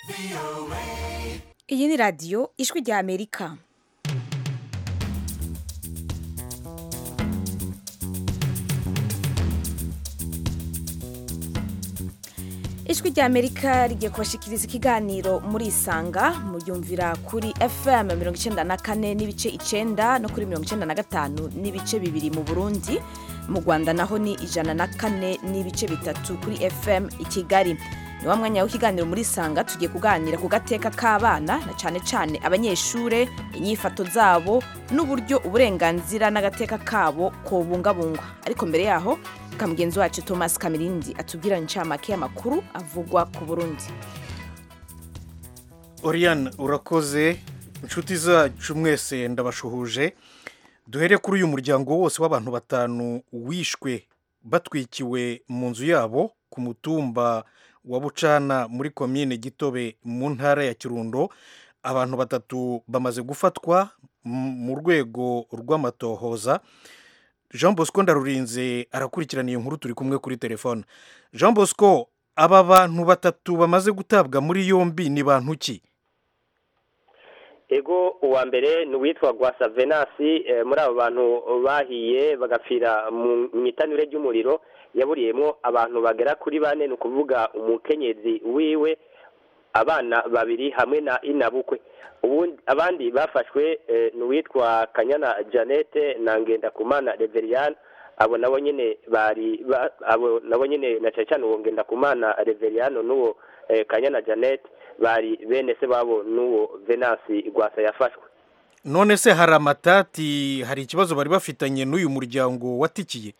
iyi ni radiyo ijwi rya amerika ijwi rya amerika rigiye kubashikiriza ikiganiro muri isanga muyumvira kuri fm mirongo icyenda na kane n'ibice icyenda no kuri mirongo icyenda na gatanu n'ibice bibiri mu burundi mu rwanda naho ni ijana na kane n'ibice bitatu kuri fm i kigali ni wa mwanya w'ikiganiro muri isanga tugiye kuganira ku gateka k'abana na cyane cyane abanyeshure inyifato zabo n'uburyo uburenganzira n'agateka kabo kobungabungwa ariko mbere yaho ka mugenzi wacu thomas kamirindi atubwira incamake y'amakuru avugwa ku burundi Oriane urakoze inshuti zacu mwese ndabashuhuje duhere kuri uyu muryango wose w'abantu batanu wishwe batwikiwe mu nzu yabo ku mutumba wa bucana muri komine gitobe mu ntara ya kirundo abantu batatu bamaze gufatwa mu rwego rw'amatohoza jean bosco ndarurinze arakurikirana iyo nkuru turi kumwe kuri telefone jean bosco aba bantu batatu bamaze gutabwa muri yombi ni bantu ki ego uwa mbere ni uwitwa gwasa venasi muri abo bantu bahiye bagapfira mu itanure ry'umuriro yaburiyemo abantu bagera kuri bane ni ukuvuga umukenyezi wiwe abana babiri hamwe na inabukwe abandi bafashwe ni uwitwa kanyana janete na ngendakumana reveriyani abo nabo nyine bari abo nabo nyine na cyane cyane uwo ngendakumana reveriyani n'uwo kanyana janete bari bene se babo n'uwo venasi rwasa yafashwe none se hari amatati hari ikibazo bari bafitanye n'uyu muryango watikiye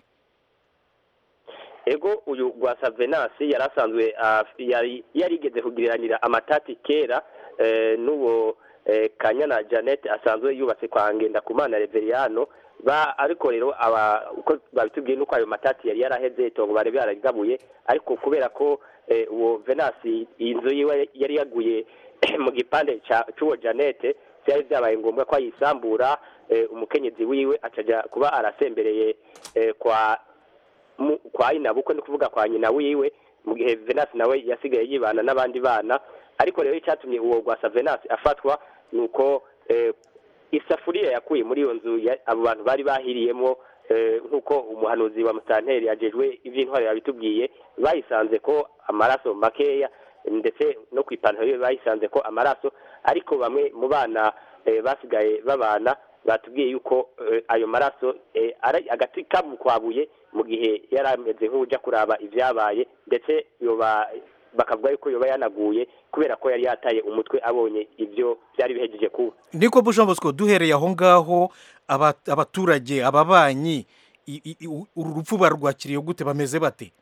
ego uyu rwasa venasi yari asanzwe yarigeze kugiranira amatati kera n'uwo kanyana janete asanzwe yubatse kwa ngendakumana reveriyano ariko rero uko babitubwiye nuko ayo matati yari yaraheze itongo bari baragabuye ariko kubera ko uwo venasi inzu yiwe yari yaguye mu gipande cy'uwo janete byari byabaye ngombwa ko ayisambura umukenyezi wiwe akajya kuba arasembereye kwa kwa inabukwe ni kuvuga kwa nyina wiwe mu gihe venasi nawe yasigaye yibana n'abandi bana ariko rero icyatumye uwo rwasa venasi afatwa ni uko isafuriya yakuye muri iyo nzu abo bantu bari bahiriyemo nk'uko umuhanuzi wa musanteri yagejwe iby'intwari yabitubwiye bayisanze ko amaraso makeya ndetse no ku ipantaro ye bayisanze ko amaraso ariko bamwe mu bana basigaye babana batubwiye yuko ayo maraso ari agati kamukwabuye mu gihe yari ameze nk'ujya kuraba ibyabaye ndetse bakavuga yuko yoba yanaguye kubera ko yari yataye umutwe abonye ibyo byari bihejeje kuba niko jean bosco duhereye aho ngaho abaturage ababanyi uru rupfu barwakiriye gute bameze bate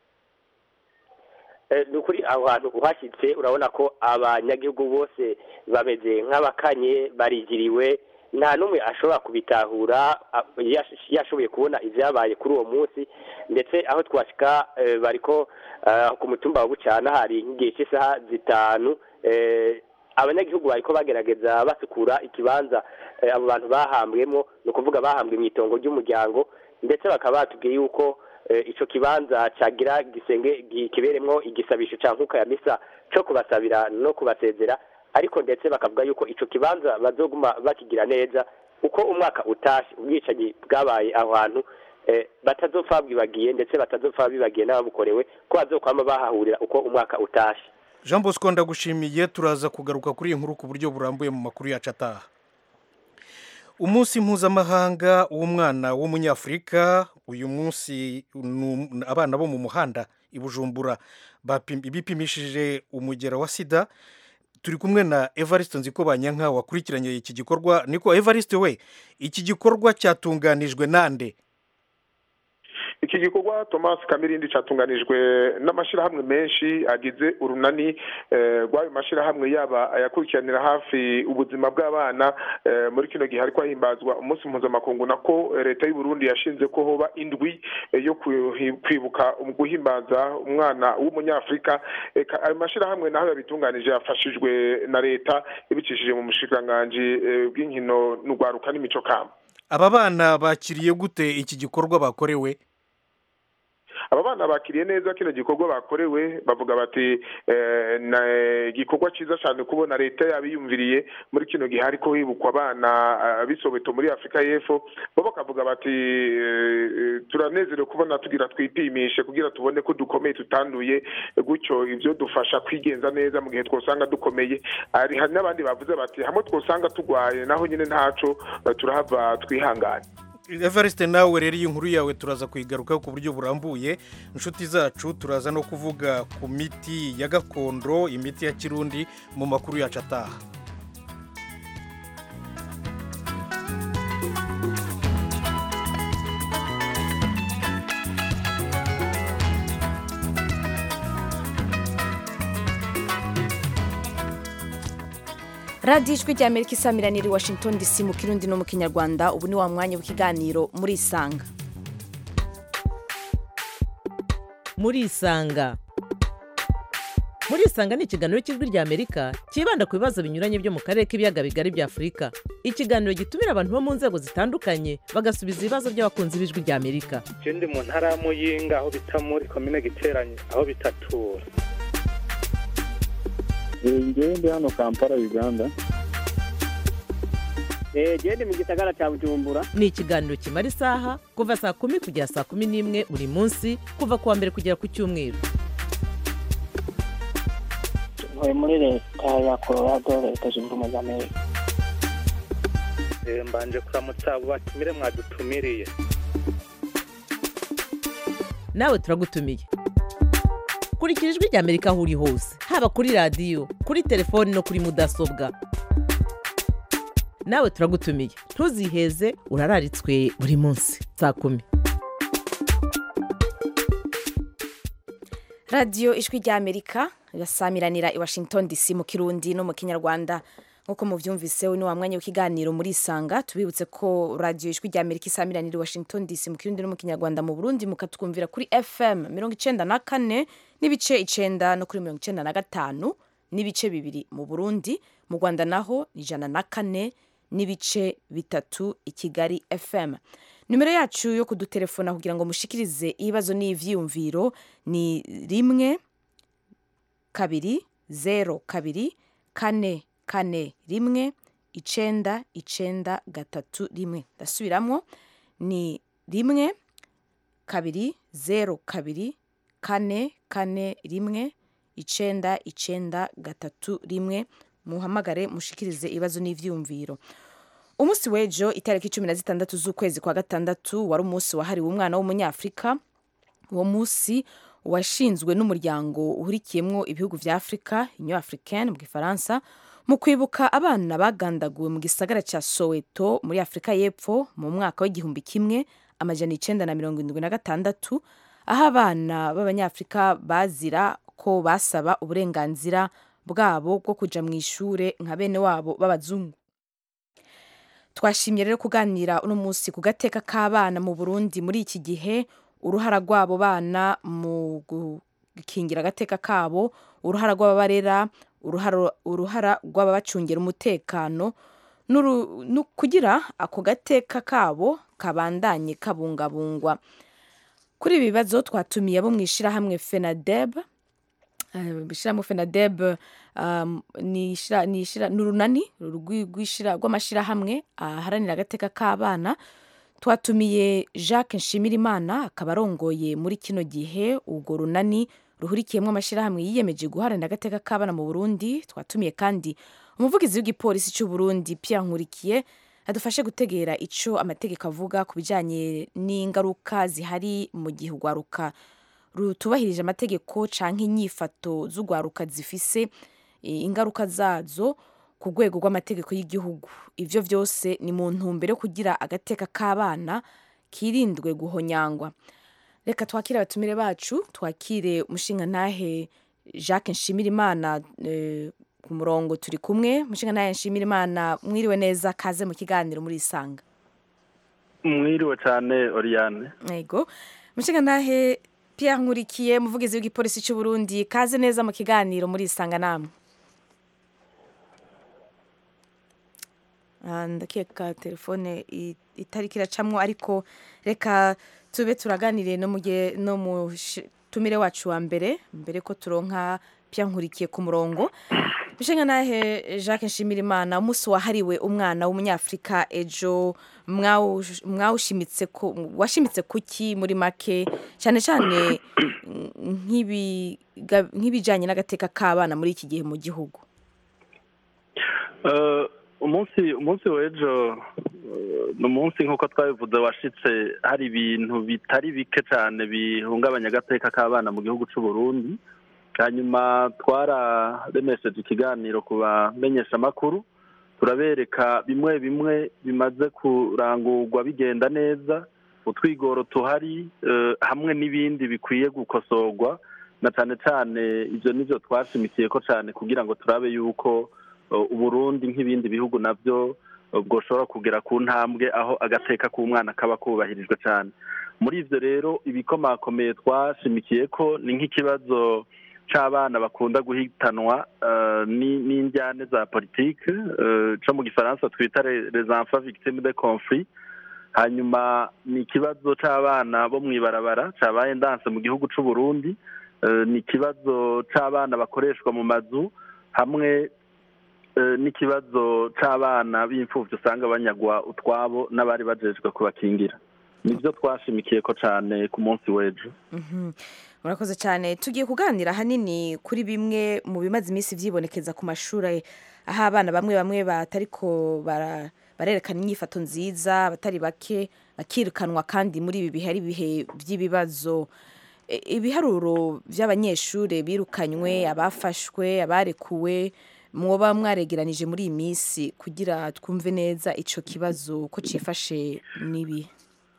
ni ukuri aho hantu uhashyitse urabona ko abanyagihugu bose bameze nk'abakanye barigiriwe nta n'umwe ashobora kubitahura yashoboye kubona ibyabaye kuri uwo munsi ndetse aho twashyika bari ko ku mutumba wa bucana hari nk'igihe cy'isaha zitanu abanyagihugu bari ko bagerageza basukura ikibanza abo bantu bahambwemo ni ukuvuga bahambwe mu itongo ry'umuryango ndetse bakaba batubwiye yuko icyo kibanza cyagira gisenge kiberemo igisabisho cya nkuka ya misa cyo kubasabira no kubasezera ariko ndetse bakavuga yuko icyo kibanza bazoguma bakigira neza uko umwaka utashye ubwicanyi bwabaye aho hantu batazopfa bibagiye ndetse batazopfa bibagiye n'ababukorewe ko bazokwama bahahurira uko umwaka utashye jean bosco ndagushimiye turaza kugaruka kuri iyi nkuru ku buryo burambuye mu makuru yacu ataha umunsi mpuzamahanga w'umwana w'umunyafurika uyu munsi abana bo mu muhanda i bujumbura bipimishije umugera wa sida turi kumwe na evariste nziko banyanka wakurikiranye iki gikorwa niko evariste we iki gikorwa cyatunganijwe nande iki gikorwa thomas kamirindi cyatunganijwe n'amashyirahamwe menshi agize urunani rw'ayo mashyirahamwe yaba ayakurikiranira hafi ubuzima bw'abana muri kino gihe ariko hahimbazwa umunsi mpuzamakungu nako leta y'u Burundi yashinze ko hoba indwi yo kwibuka guhimbaza umwana w'umunyafurika ayo mashyirahamwe naho yabitunganije yafashijwe na leta ibicishije mu mushikiranganji bw'inkino n'urwaruka n'imico kamba aba bana bakiriye gute iki gikorwa bakorewe aba bana bakiriye neza kino gikorwa bakorewe bavuga bati eh, na igikorwa cyiza cyane kubona leta yabiyumviriye muri kino gihe ariko hibukwa abana ah, b'isobeto muri afurika y'epfo bo bakavuga bati eh, eh, turanezerewe kubona tugira twipimishe kugira tubone ko dukomeye tutanduye gutyo ibyo dufasha kwigenza neza mu gihe twosanga dukomeye hari hari n'abandi bavuze bati hamwe twosanga turwaye naho nyine ntaco eh, turahava twihangane evariste nawe rero iyi nkuru yawe turaza kuyigarukaho ku buryo burambuye inshuti zacu turaza no kuvuga ku miti ya gakondo imiti ya kirundi mu makuru yacu ataha radiyo ijwi rya amerika isamiraniye i washington dc mu kirundi no mu kinyarwanda ubu ni wa mwanya w'ikiganiro muri isanga muri isanga muri isanga ni ikiganiro cy'ijwi rya amerika cyibanda ku bibazo binyuranye byo mu karere k'ibiyaga bigari bya afurika ikiganiro gitumira abantu bo mu nzego zitandukanye bagasubiza ibibazo by'abakunzi b'ijwi rya amerika je ndi mu ntara ya muyinga aho bita muri komine giteranye aho bitatura ngewe ndi hano kampala uganda genda mu gisagara cya bujumbura ni ikiganiro kimara isaha kuva saa kumi kugera saa kumi n'imwe buri munsi kuva ku wa mbere kugera ku cyumweru ntuye muri leta ya colorado leta zunze ubumwe za amerika Eh, mbanje kuramutsa abo batumire mwadutumiriye nawe turagutumiye kurikira ijwi rya amerika aho uri hose haba kuri radiyo kuri telefoni no kuri mudasobwa nawe turagutumiye ntuziheze urararitswe buri munsi saa kumi radiyo ijwi rya amerika irasamiranira i washington dc mu kirundi no mu kinyarwanda nk'uko mubyumvise ni wa mwanya w'ikiganiro muri isanga tubibutse ko radiyo ijwi rya amerika isamiranira i washington dc mu kirundi no mu kinyarwanda mu burundi mukatwumvira kuri fm mirongo icenda na kane n'ibice icenda no kuri mirongo icenda na gatanu n'ibice bibiri mu burundi mu rwanda naho ni ijana na kane n'ibice bitatu i kigali fm nimero yacu yo kudutelefona kugira ngo mushikirize ibibazo n'ivyiyumviro ni rimwe kabiri zero kabiri kane kane rimwe icenda icenda gatatu rimwe ndasubiramwo ni rimwe kabiri zero kabiri kane kane rimwe icenda icenda gatatu rimwe muhamagare mushikirize ibibazo n'ivyiyumviro umunsi w'ejo itariki cumi na zitandatu z'ukwezi kwa gatandatu wari umunsi wahariwe umwana w'umunyafurika uwo munsi washinzwe n'umuryango uhurikiyemo ibihugu vya afurika union africaine mu gifaransa mu kwibuka abana bagandaguwe mu gisagara cya soweto muri afurika y'epfo mu mwaka w'igihumbi kimwe amajana icenda na mirongo indwi na gatandatu aho abana b'abanyafurika bazira ko basaba uburenganzira bwabo bwo kuja mu ishure nka bene wabo b'abazungu twashimye rero kuganira uno munsi ku gateka k'abana mu burundi muri iki gihe uruhara rw'abo bana mu gukingira agateka kabo uruhara rw'ababarera uruhara uruhara rw'ababacungira umutekano n'uru- nu- kugira ako gateka kabo kabandanye kabungabungwa kuri ibi bibazo twatumiye abo mu ishyirahamwe fenadeb Eh, ishyirahamwe fenadeb um, ni ishira- ni ishira- ni urunani rw'i- rw'ishira- rw'amashyirahamwe aharanira agateka k'abana twatumiye jacques nshimirimana akaba arongoye muri kino gihe urwo runani ruhurikiyemo amashyirahamwe yiyemeje guharanira agateka k'abana mu burundi twatumiye kandi umuvugizi w'igipolisi cy'u burundi pierre nkurikiye adufashe gutegera ico amategeko avuga ku bijanye n'ingaruka zihari mu gihe urwaruka rutubahirije amategeko canke inyifato z'urwaruka zifise eh, ingaruka zazo ku rwego rw'amategeko y'igihugu ivyo vyose ni mu ntumbero yo kugira agateka k'abana kirindwe guhonyangwa reka twakire abatumire bacu twakire umushingantahe jacques nshimirimana eh, ku murongo turi kumwe umushingantahe nshimirimana mwiriwe neza kaze mu kiganiro muri isanga mwiriwe cyane oriyane yego umushingantahe pierre nkurikiye umuvugizi w'igipolisi cy'u burundi kaze neza mu kiganiro muri isanga namwe Ah, ndakeka telefone i- itariko iracamwo ariko reka tube turaganire no mugihe no mu shi- tumire wacu wa mbere mbere ko turonka pya nkurikiye ku murongo bishenga nahe Jacques Nshimirimana umunsi wahariwe umwana w'umunyafrika ejo mwawush- mwawushimitse ko washimitse kuki muri make cyane cyane nk'ibiga- nk'ibijanye n'agateka k'abana muri iki gihe mu gihugu Eh, umunsi umunsi w'ejo eh, ni umunsi nk'uko twabivuze washitse hari ibintu bitari bike cyane bihungabanya agateka k'abana mu gihugu cy'u Burundi hanyuma twararemesheje ikiganiro ku bamenyeshamakuru turabereka bimwe bimwe bimaze kurangurwa bigenda neza utwigoro tuhari eh, hamwe n'ibindi bikwiye gukosorwa na cyane cyane ibyo nibyo twashimikiye ko cyane kugira ngo turabe yuko uh, uburundi nk'ibindi bihugu nabyo uh, bwoshobora kugera ku ntambwe aho agateka k'umwana kaba kubahirijwe cyane muri ivyo rero ibikomakomeye twashimikiye ko ni nk'ikibazo c'abana bakunda guhitanwa uh, ni- n'injyane za politike uh, co mu gifaransa twita les les enfants victimes de conflit hanyuma ni ikibazo c'abana bo mw'ibarabara cabaye ndanse mu gihugu c'u Burundi Eh, ni ikibazo c'abana bakoreshwa mu mazu hamwe eh, n'ikibazo c'abana b'imfuvyi usanga banyagwa utwabo n'abari bajejwe kubakingira nibyo twashimikiye ko cane ku munsi w'ejo Mhm. murakoze cyane tugiye kuganira ahanini kuri bimwe mu bimaze iminsi byibonekeza ku mashuri aho abana bamwe bamwe batariko bara- barerekana inyifato nziza abatari bake bakirukanwa kandi muri ibi bihe ari ibihe by'ibibazo E, ibiharuro by'abanyeshuri birukanywe abafashwe abarekuwe mwoba mwaregeranije muri iyi minsi kugira twumve neza ico kibazo ko cifashe nibi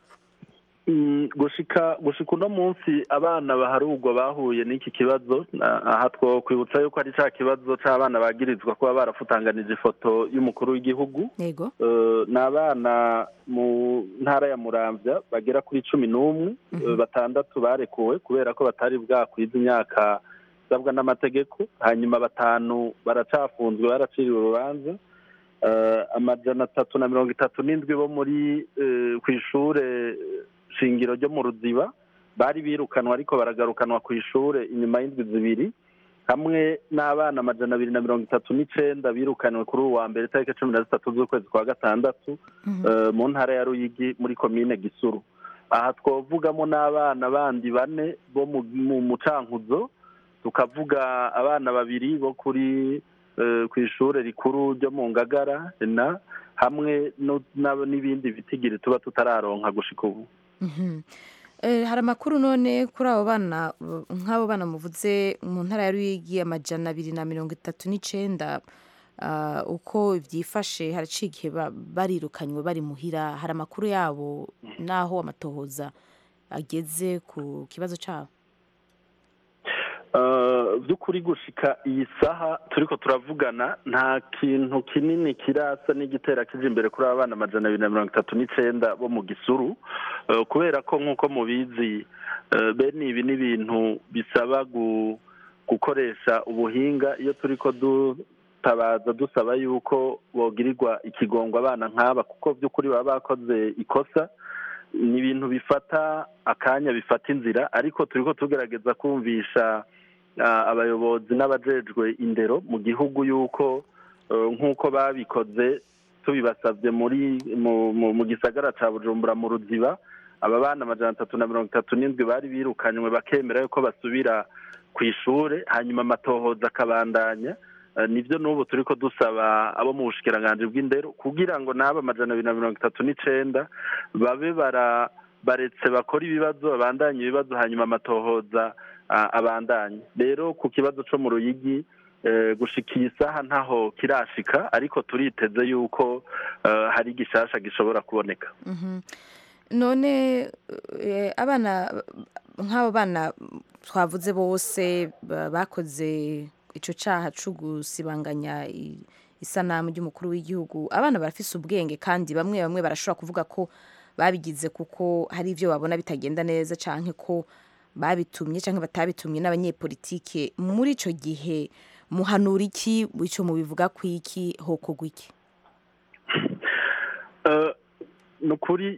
Mm, gushika gushika uno munsi abana baharugwa bahuye n'iki kibazo na- aha two kwibutsa yuko ari ca kibazo c'abana bagirizwa kuba barafutanganije ifoto y'umukuru w'igihugu yego Eh, ni abana mu ntara ya muramvya bagera kuri cumi n'umwe eh, batandatu barekuwe kubera ko batari bwakwiza imyaka isabwa n'amategeko hanyuma batanu baracafunzwe baraciriwe urubanza Eh, amajana atatu na mirongo itatu n'indwi bo muri eh, ku ishure shingiro ryo mu ruziba bari birukanwa ariko baragarukanwa ku ishure inyuma y'indwi zibiri hamwe n'abana amajana abiri na mirongo itatu n'icenda birukaniwe kuri uwa mbere tariki cumi na zitatu z'ukwezi kwa gatandatu eh, mu ntara ya ruyigi muri komine gisuru aha twavugamo n'abana bandi bane bo mu mu mucankuzo tukavuga abana babiri bo kuri eh, ku ishure rikuru ryo mu ngagara na hamwe no- n'ab- n'ibindi bitigiri tuba tutararonka gushika ubu Mhm. Eh, hari amakuru none kuri abo bana uh, nk'abo bana muvuze mu ntara ya Ruyigi amajana abiri na mirongo itatu n'icenda ah, uko byifashe haraciye igihe ba- barirukanywe bari muhira hari amakuru yabo n'aho amatohoza ageze ku kibazo cyabo Eh, by'ukuri gushika iyi saha turiko turavugana nta kintu kinini kirasa n'igitera kije imbere kuri aba bana amajana abiri na mirongo itatu n'icenda bo mu gisuru Eh, kubera ko nk'uko mubizi eh, bene ibi ni ibintu bisaba gu- gukoresha ubuhinga iyo turiko dutabaza dusaba yuko bogirirwa ikigongwa abana nk'aba kuko by'ukuri baba bakoze ikosa ni ibintu bifata akanya bifata inzira ariko turiko tugerageza kumvisha ah, abayobozi n'abajejwe indero mu gihugu yuko eh, nk'uko babikoze tubibasabye muri mu, mu, mu gisagara ca bujumbura mu ruziba aba bana amajana atatu na mirongo itatu n'indwi bari birukanywe bakemera yuko basubira ku ishure hanyuma amatohoza akabandanya Eh, nivyo n'ubu turiko dusaba abo mu bushikiranganji bw'indero kugira ngo n'aba amajana abiri na mirongo itatu n'icenda babe bara baretse bakora ibibazo babandanye ibibazo hanyuma amatohoza ah, abandanye rero ku kibazo co mu ruyigi eh, gushika iyi saha ntaho kirashika ariko turiteze yuko eh, hari igishasha gishobora kuboneka Mhm. none eh, abana nk'abo bana twavuze bose ba- bakoze ico caha co gusibanganya i- isanamu ry'umukuru w'igihugu abana barafise ubwenge kandi bamwe bamwe barashobora kuvuga ko babigize kuko hari ivyo babona bitagenda neza canke ko babitumye canke batabitumye n'abanyepolitike muri ico gihe muhanura iki ico mubivuga kwiki hokorwa iki Eh, ni ukuri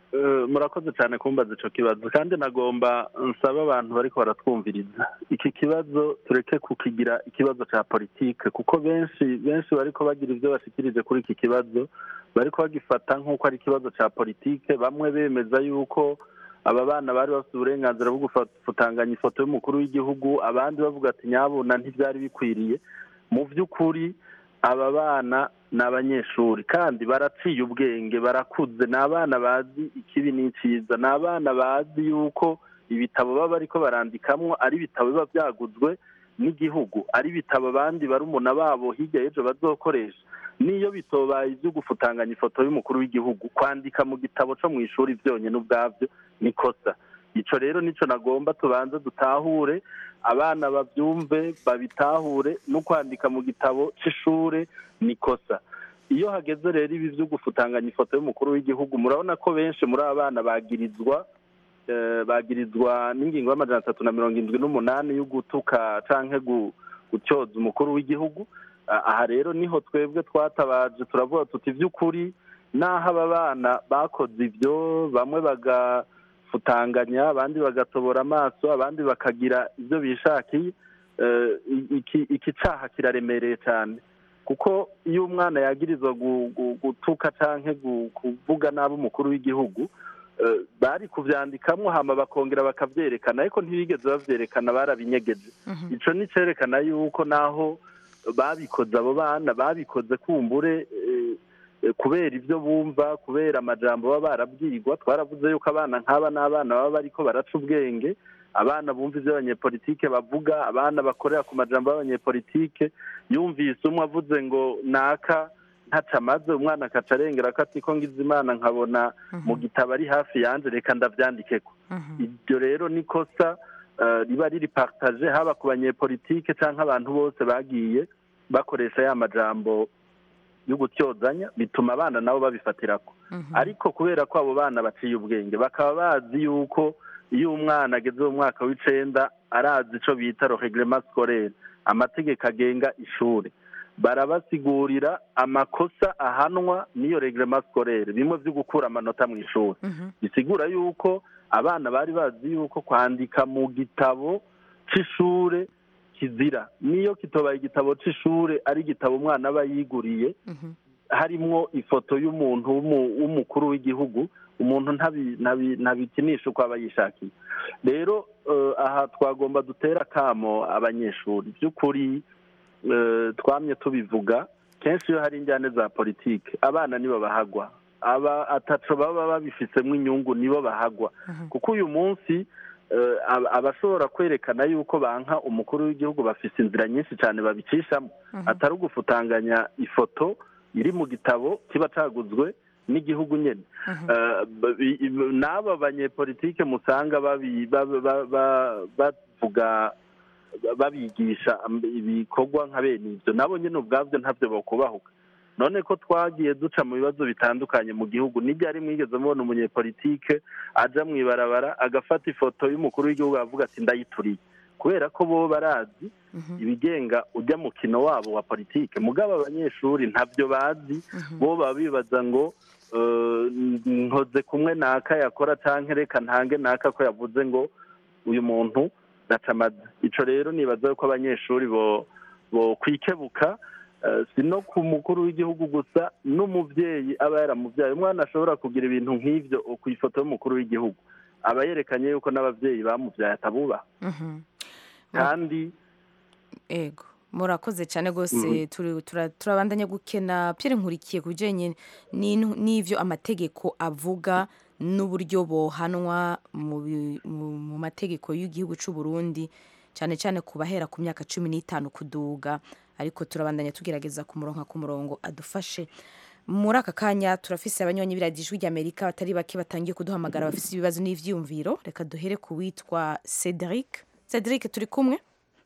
Eh, murakoze cyane kumbaza ico kibazo kandi nagomba nsaba abantu bariko baratwumviriza iki kibazo tureke kukigira ikibazo ca politike kuko benshi benshi bariko bagira ivyo bashikirije kuri iki kibazo bariko bagifata nk'uko ari ikibazo ca politike bamwe bemeza yuko aba bana bari bafite uburenganzira bwo gufutanganya ifoto y'umukuru w'igihugu abandi bavuga ati nyabuna ntibyari bikwiriye mu by'ukuri aba bana ni abanyeshuri kandi baraciye ubwenge barakuze ni abana bazi ikibi n'icyiza ni abana bazi yuko ibitabo baba bariko barandikamwo ari ibitabo biba byaguzwe n'igihugu ari ibitabo abandi barumuna babo hirya y'ejo bazokoresha niyo bitobaye ibyo gufutanganya ifoto y'umukuru w'igihugu kwandika mu gitabo cyo mu ishuri byonyine ubwabyo ni kosa icyo rero nicyo nagomba tubanze dutahure abana babyumve babitahure no kwandika mu gitabo cy'ishuri ni kosa iyo hageze rero ibi byo gufutanganya ifoto y'umukuru w'igihugu murabona ko benshi muri aba bana bagirizwa eh, bagirizwa n'ingingo y'amajana atatu na mirongo indwi n'umunani yo gutuka canke gu- gutyoza umukuru w'igihugu Ah, aha rero niho twebwe twatabaje turavuga tuti by'ukuri n'aho aba bana bakoze ibyo bamwe bagafutanganya abandi bagatobora amaso abandi bakagira ibyo bishakiye eh, iki iki caha kiraremereye cyane kuko iyo umwana yagirizwa gu- gu- gutuka canke gu- kuvuga nabi umukuru w'igihugu eh, bari kuvyandikamwo hama bakongera bakavyerekana ariko ntibigeze bavyerekana barabinyegeje ico ni cerekana yuko naho babikoze abo bana babikoze kumbure eh, eh, kubera ibyo bumva kubera amajambo baba barabwirwa twaravuze yuko abana nk'aba n'abana baba bariko baraca ubwenge abana bumva ibyo abanyepolitike bavuga abana bakorera ku majambo y'abanyepolitike yumvise umwe avuze ngo naka ntaca amaze umwana akaca arengera ko ati ko ngize imana nkabona mu gitabo ari hafi yanje reka ndavyandikeko iryo rero ni kosa eh, riba riri partage haba ku banyepolitike cyangwa abantu bose bagiye bakoresha ya majambo yo gutyozanya bituma abana nabo babifatirako ariko kubera ko abo bana baciye ubwenge bakaba bazi yuko iyo umwana ageze mu mwaka w'icenda arazi ico bita reglement scolaire amategeko agenga ishuri barabasigurira amakosa ahanwa n'iyo reglement scolaire bimwe vyo gukura amanota mu ishuri bisigura yuko abana bari bazi yuko kwandika mu gitabo c'ishure kizira niyo kitobaye igitabo c'ishure ari igitabo umwana aba yiguriye harimwo ifoto y'umuntu w'umu- w'umukuru w'igihugu umuntu ntabi- ntabi- ntabikinisha uko aba yishakiye rero eh, aha twagomba dutera akamo abanyeshuri by'ukuri eh, twamye tubivuga kenshi iyo hari injyane za politike abana nibo bahagwa aba ataco baba babifisemo inyungu nibo bahagwa kuko uyu munsi eh, ab- abashobora kwerekana yuko banka umukuru w'igihugu bafise inzira nyinshi cyane babicishamo atari ugufutanganya ifoto iri mu gitabo kiba caguzwe n'igihugu nyene Eh, b- i- i- n'aba banyepolitike musanga babi- ba- ba- ba- bavuga babigisha am- ibikorwa nka bene ivyo nabo nyene ubwavyo ntavyo bokubahuka none ko twagiye duca mu bibazo bitandukanye mu gihugu n'iryari mwigeze mubona umunyepolitike aja mw'ibarabara agafata ifoto y'umukuru w'igihugu avuga ati ndayituriye kubera ko bo barazi ibigenga ujya mukino wabo wa politike mugabo abanyeshuri ntabyo bazi bo baba bibaza ngo eh, nkoze kumwe naka yakora canke reka ntange naka ko yavuze ngo uyu muntu ndacamaze ico rero nibaza yuko abanyeshuri bo bo kwikebuka eh, si no ku mukuru w'igihugu gusa n'umuvyeyi aba yaramuvyaye umwana ashobora kugira ibintu nk'ivyo ku ifoto y'umukuru w'igihugu aba yerekanye yuko n'abavyeyi bamuvyaye atabubaha kandi ego murakoze cyane rwose turi- tura- turabandanya gukena Pierre nkurikiye ku bijyanye n'in- n'ivyo amategeko avuga n'uburyo bohanwa mu bi- mu- mu mategeko y'igihugu cy'u Burundi cyane cyane ku bahera ku myaka cumi n'itanu kuduga ariko turabandanya tugerageza kumuronka ku murongo adufashe muri aka kanya turafise abanyonyi b'iradiyo ijwi ry'amerika batari bake batangiye kuduhamagara bafise ibibazo n'ivyiyumviro reka duhere ku witwa cedric cedric turi kumwe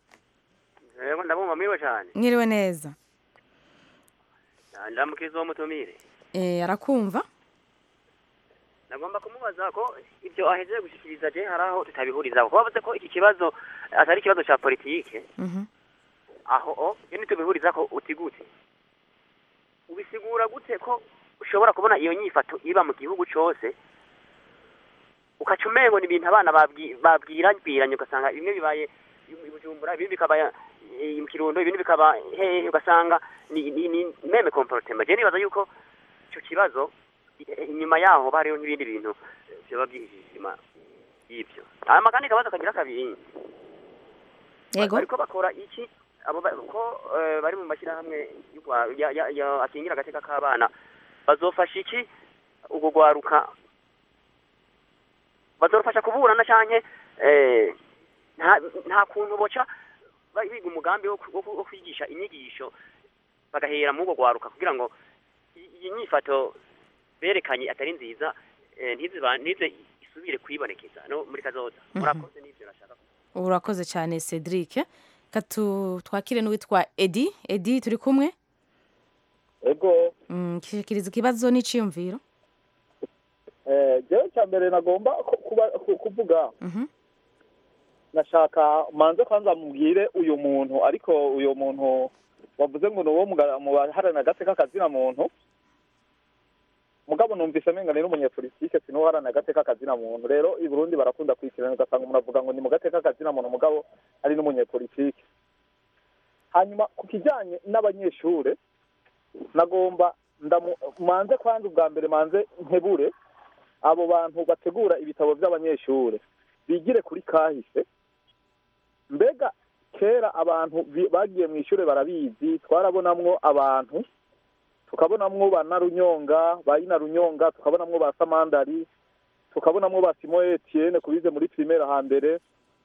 yego ndabumva mwiwe cyane mwiriwe neza ndamukiza uwo mutumire Eh, arakumva nagomba kumubaza ko ibyo ahejeje gushyikiriza je hari aho tutabihuriza kuko bavuze ko iki kibazo atari ikibazo cya politike Mhm. aho o iyo ntitubihuriza ko utigute ubisigura gute ko ushobora kubona iyo nyifato iba mu gihugu cyose ukaca umengo ni ibintu abana babwi- babwirabwiranye ugasanga bimwe bibaye i bujumbura ibindi bikaba eh, mu kirundo ibindi bikaba hehe ugasanga ni ni ni meme comportement je nibaza yuko icyo kibazo eh, inyuma yaho hoba hariho n'ibindi bintu eh, vyoba byihishe inyuma y'ivyo hama kandi kabazo kagira kabiri yego bariko bakora iki abo ba- ko eh, bari mu mashyirahamwe y'ugwa- ya- ya- ya- akingira agateka k'abana bazofasha iki ubwo gwaruka bazorufasha kuburana canke eh, nta nta kuntu boca ba- biga umugambi wo ku- wo ku- wo kwigisha inyigisho bagahera mu ubwo gwaruka kugira ngo i- iyi nyifato berekanye atari nziza eh, ntiziba ntize isubire kwibonekeza no muri kazoza murakoze n'ivyo nashaka urakoze cyane cedric katu twakire n'uwitwa edi edi turi kumwe ego Mm, shikiriza ikibazo n'iciyumviro eh, jewe cya mbere nagomba ku- kuba- ku- kuvuga Mhm. nashaka manze kwanza mubwire uyu muntu ariko uyu muntu wavuze ngo ni uwo mu ga- mu baharanira agateka kazina muntu mugabo numvise amenga ni n'umunyepolitike si n'uharanira agateka kazina muntu rero i burundi barakunda kwikirana ugasanga umuntu avuga ngo ni mu gateka kazina muntu mugabo ari n'umunyepolitike hanyuma ku kijyanye n'abanyeshure nagomba ndamu- manze kwanza ubwa mbere manze nkebure abo bantu bategura ibitabo by'abanyeshure bigire kuri kahise mbega kera abantu bi- bagiye mu ishure barabizi twarabonamwo abantu tukabonamwo ba narunyonga ba ina runyonga tukabonamwo ba samandari tukabonamwo ba simo etienne kubize muri primaire hambere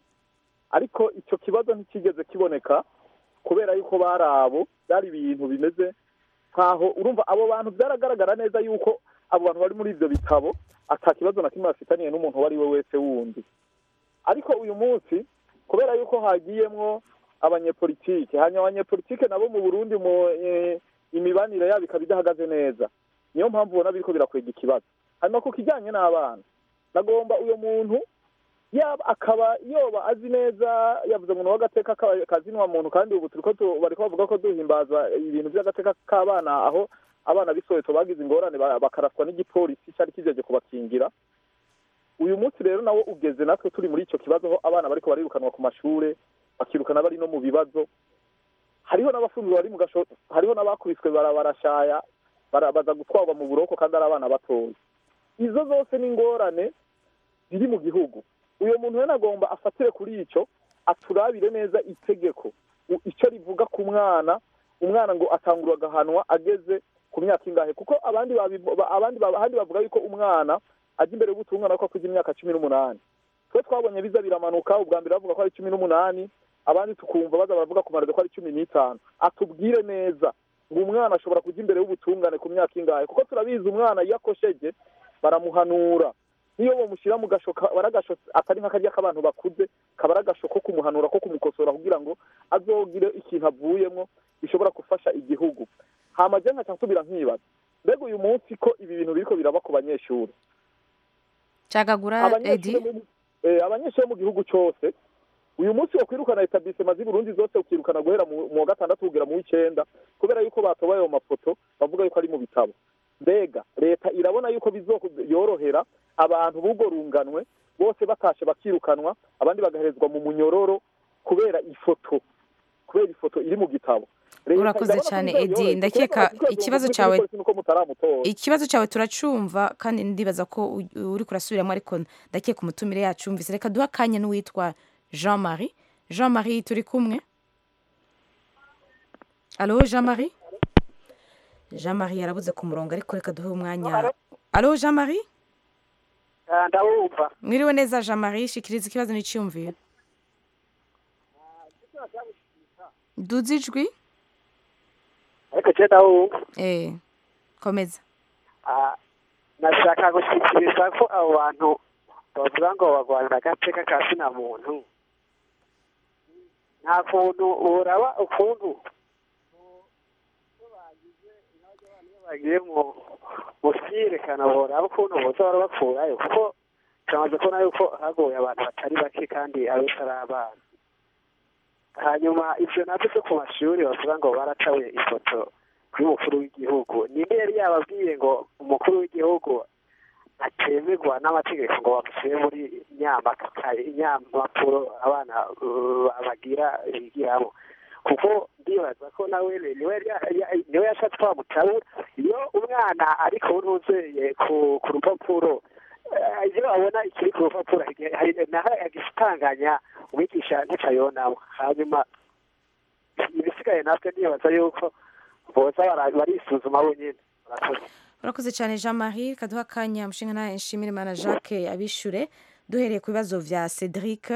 ariko icyo kibazo ntikigeze kiboneka kubera yuko bari abo byari ibintu bimeze nkaho urumva abo bantu byaragaragara neza yuko abo bantu bari muri ibyo bitabo ata kibazo na kimwe bafitaniye n'umuntu uwo ari we wese wundi ariko uyu munsi kubera yuko hagiyemwo abanyepolitike hanyuma abanyepolitike nabo mu burundi mu eh, imibanire yabo ikaba idahagaze neza niyo mpamvu ubona biriko birakwega ikibazo hanyuma ku kijyanye n'abana nagomba uyo muntu yaba akaba yoba azi neza yavuze ngo ni uw'agateka ka- kazinwa muntu kandi ubu turiko tu- bariko bavuga ko duhimbaza ibintu by'agateka k'abana aho abana b'isoweto bagize ingorane ba- bakaraswa n'igipolisi cyari kijeje kubakingira uyu munsi rero nawo ugeze natwe turi muri icyo kibazo aho abana bariko barirukanwa ku mashure bakirukana bari no mu bibazo hariho n'abafunzwe bari mu gasho hariho n'abakubiswe bara- barashaya bara- baza gutwarwa mu buroko kandi ari abana batoya izo zose ni ingorane ziri mu gihugu uyu muntu rero agomba afatire kuri icyo aturabire neza itegeko u- icyo rivuga ku mwana umwana ngo atangura agahanwa ageze ku myaka ingahe kuko abandi babivu- ba- abandi ba- ahandi bavuga yuko umwana ajya imbere y'ubutungana ko akuze imyaka cumi n'umunani twe twabonye biza biramanuka ubwa mbere bavuga ko ari cumi n'umunani abandi tukumva baza baravuga ku marado ko ari cumi n'itanu atubwire neza ngo umwana ashobora kujya imbere y'ubutungane ku myaka ingahe kuko turabizi umwana iyo akosheje baramuhanura niyo bamushyira mu gasho ka- aba ari agasho atari nk'akarya k'abantu bakuze kaba ari agasho ko kumuhanura ko kumukosora kugira ngo azogire ikintu avuyemo bishobora gufasha igihugu hama je nkaca nsubira nkibaza mbega uyu munsi ko ibi bintu biriko biraba ku banyeshuri cagagura edi abanyeshuri mu- eh, abanyeshuri bo mu gihugu cyose uyu munsi wo kwirukana etablisema z'i Burundi zose ukirukana guhera mu mu wa gatandatu kugera mu w'icenda kubera yuko batobaye ayo mafoto bavuga yuko ari mu bitabo mbega leta irabona yuko bizorohera abantu b'ubwo runganwe bose batashe bakirukanwa abandi bagaherezwa mu munyororo kubera ifoto kubera ifoto iri mu gitabo Leta Urakoze irabona ko cyane, bizorohera. Edi. Ndakeka Kubera ikibazo muri cyawe- polisi nuko mutaramutora ikibazo cyawe turacumva kandi ndibaza ko u- uri kurasubiramo ariko ndakeka umutumire yacumvise reka duhe akanya n'uwitwa jean marie jean marie turi kumwe alo jean marie jean marie yarabuze ku murongo ariko reka duhe umwanya alo jean marie ndawumva mwiriwe neza jean marie shikiriza ikibazo n'icyumviro duze ijwi ariko je ndawumva eh komeza Ah, nashaka gushyikiriza ko abo bantu bavuga ngo bagwanira agateka ka sina muntu nta kuntu uraba ukuntu bagiye mu mu vyirekana boraba ukuntu boza barabakurayo kuko turamaze kubona yuko hagoye abantu batari bake kandi abenshi ari abana hanyuma ivyo navyo vyo ku mashuri bavuga ngo baratabuye ifoto y'umukuru w'igihugu ninde yari yababwiye ngo umukuru w'igihugu atemerwa n'amategeko ngo bamushyire muri nyamakaye inyamapuro abana uh, bagira bigiramo kuko ndibaza ko nawe niwe yari- ya- niwe yashatse kwamutabura iyo umwana ariko nuzeye ku ku rupapuro eh, iyo abona ikiri ku rupapuro hari- hari- naho agisitanganya umwigisha ntacayonamo hanyuma ibisigaye natwe ndibaza yuko boza bara- barisuzuma bonyine murakoze urakoze cyane jean marie kaduha akanya mushinga nawe nshimire mana jacques abishure duhereye ku bibazo vya cedric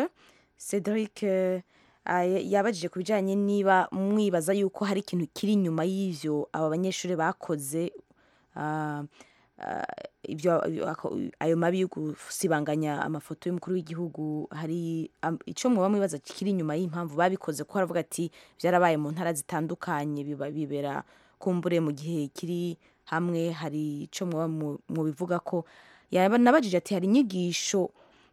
cedric eh, ay- yabajije ku bijyanye niba mwibaza yuko hari ikintu kiri inyuma y'ivyo aba banyeshuri bakoze ah, ah, ibyo ako- ayo mabi yo gusibanganya amafoto y'umukuru w'igihugu hari am- ico mwoba mwibaza kiri inyuma y'impamvu babikoze ko haravuga ati byarabaye mu ntara zitandukanye biba bibera kumbure mu gihe kiri hamwe hari ico mwoba mu- mwobivuga ko yaba nabajije ati hari inyigisho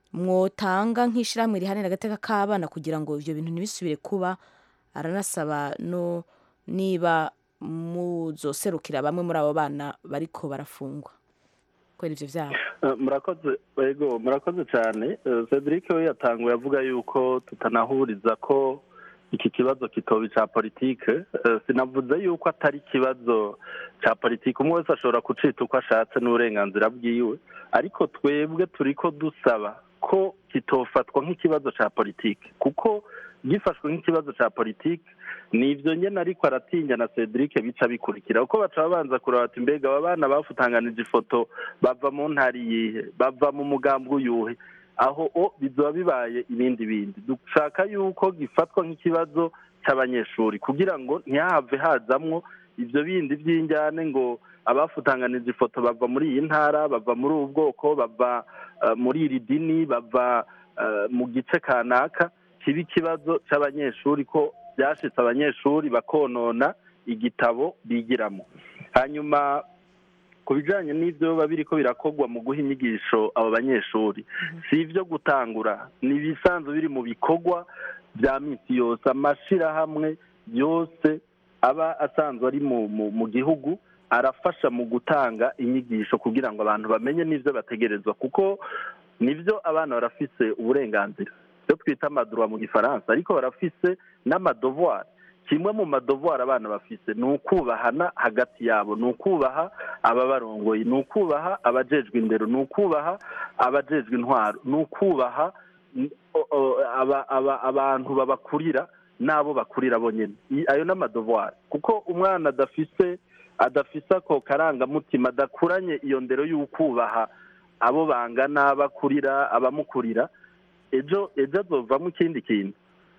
mwotanga nk'ishyirahamwe riharanira agateka k'abana kugira ngo ibyo bintu ntibisubire kuba aranasaba no niba muzoserukira bamwe muri abo bana bariko barafungwa kubera ivyo vyabo Eh, murakoze yego murakoze cyane Eh, cedric we yatanguye avuga yuko tutanahuriza ko iki kibazo kitoba icya politike Eh, sinavuze yuko atari ikibazo cya politike umwe wese ashobora kucita uko ashatse n'uburenganzira bwiwe ariko twebwe turi ko dusaba ko kitofatwa nk'ikibazo cya politike kuko gifashwe nk'ikibazo cya politike ni ibyo nyine ariko aratinya na cedric bica bikurikira kuko baca babanza kureba bati mbega aba bana bafutanganije ifoto bava mu ntara iyihe bava mu mugambwe uyuhe aho o bizoba bibaye ibindi bindi dushaka yuko gifatwa nk'ikibazo cy'abanyeshuri kugira ngo ntihave hazamwo ibyo bindi by'injyane ngo abafutanganije ifoto bava muri iyi ntara bava muri ubu bwoko bava eh, muri iri dini bava eh, mu gice kanaka kiba ikibazo cy'abanyeshuri ko byashitse abanyeshuri bakonona igitabo bigiramo hanyuma ku bijyanye n'ibyo biba biri ko birakorwa mu guha inyigisho abo banyeshuri si ibyo gutangura ni ibisanzwe biri mu bikorwa bya minsi yose amashyirahamwe yose aba asanzwe ari mu mu- mu gihugu arafasha mu gutanga inyigisho kugira ngo abantu bamenye n'ibyo bategerezwa kuko nibyo abana barafise uburenganzira ibyo twita amadurwa mu gifaransa ariko barafise n'amadovuwari kimwe mu madovuwari abana bafise ni ukubahana hagati yabo ni ukubaha ababarongoye ni ukubaha abajejwe indero ni ukubaha abajejwe intwaro ni ukubaha n- o- o- aba- aba- abantu babakurira n'abo bakurira bonyine I- ayo ni amadovuwari kuko umwana adafise adafise ako karangamutima adakuranye iyo ndero y'ukubaha abo bangana bakurira abamukurira ejo ejo azovamo ikindi kintu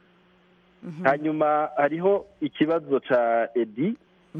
hanyuma hariho ikibazo ca edi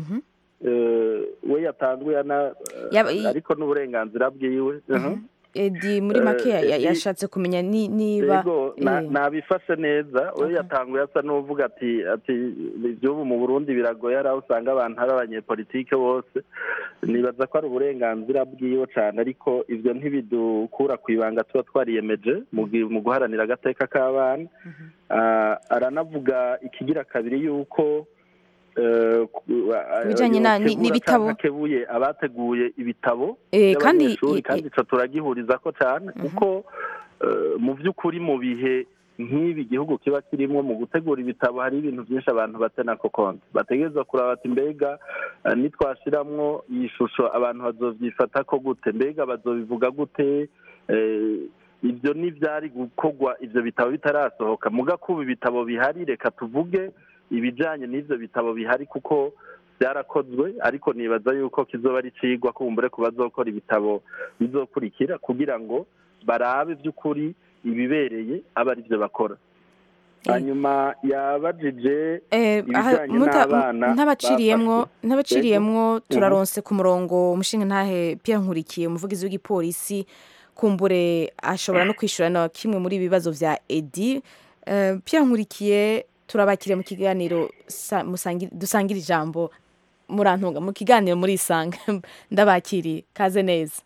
eh, we yatanzwe yana Yaba- i- ariko n'uburenganzira bwiwe Mhm. edi muri make ya- ya- Eh, yashatse kumenya ni- niba yego na- eh, nabifashe neza we yatanguye asa n'uvuga ati ati iby'ubu mu burundi biragoye hari aho usanga abantu ari abanyepolitike bose nibaza ko ari uburenganzira bwiwe cyane ariko ibyo ntibidukura ku ibanga tuba twariyemeje mu gi- mu guharanira agateka k'abana Ah, aranavuga ikigira kabiri yuko eh, ku- ah, Ibijanye na- ni- yotegura n'ibitabo. canke akebuye abateguye ibitabo Eh, kandi- by'abanyeshuri i- kandi ico turagihuriza ko cyane kuko eh, mu by'ukuri mu bihe nk'ibi igihugu kiba kirimo mu gutegura ibitabo hari ibintu byinshi abantu batena ko konti bategereza kuraba bati mbega eh, nitwashiramwo iyi shusho abantu bazovyifata ko gute mbega bazobivuga gute Eh, ibyo n'ibyari gukorwa ibyo bitabo bitarasohoka muga kuba ibitabo bihari reka tuvuge ibijyanye n'ibyo bitabo bihari kuko byarakozwe ariko nibaza yuko kizoba ari cigwa kumbure ku bazokora ibitabo bizokurikira kugira ngo barabe by'ukuri ibibereye aba ari byo bakora hanyuma yabajije Eh, aha, ibijyanye muta- n'abana ntabaciriyemwo bafashwe. ntabaciriyemwo Yego. turaronse ku murongo umushinga ntahe Pierre Nkurikiye umuvugizi w'igipolisi kumbure ashobora no kwishura na kimwe muri ibi bibazo vya Edi Eh, Pierre Nkurikiye turabakiriye mu kiganiro sa- musangi- dusangira ijambo murantunga mu kiganiro muri isanga ndabakiriye kaze neza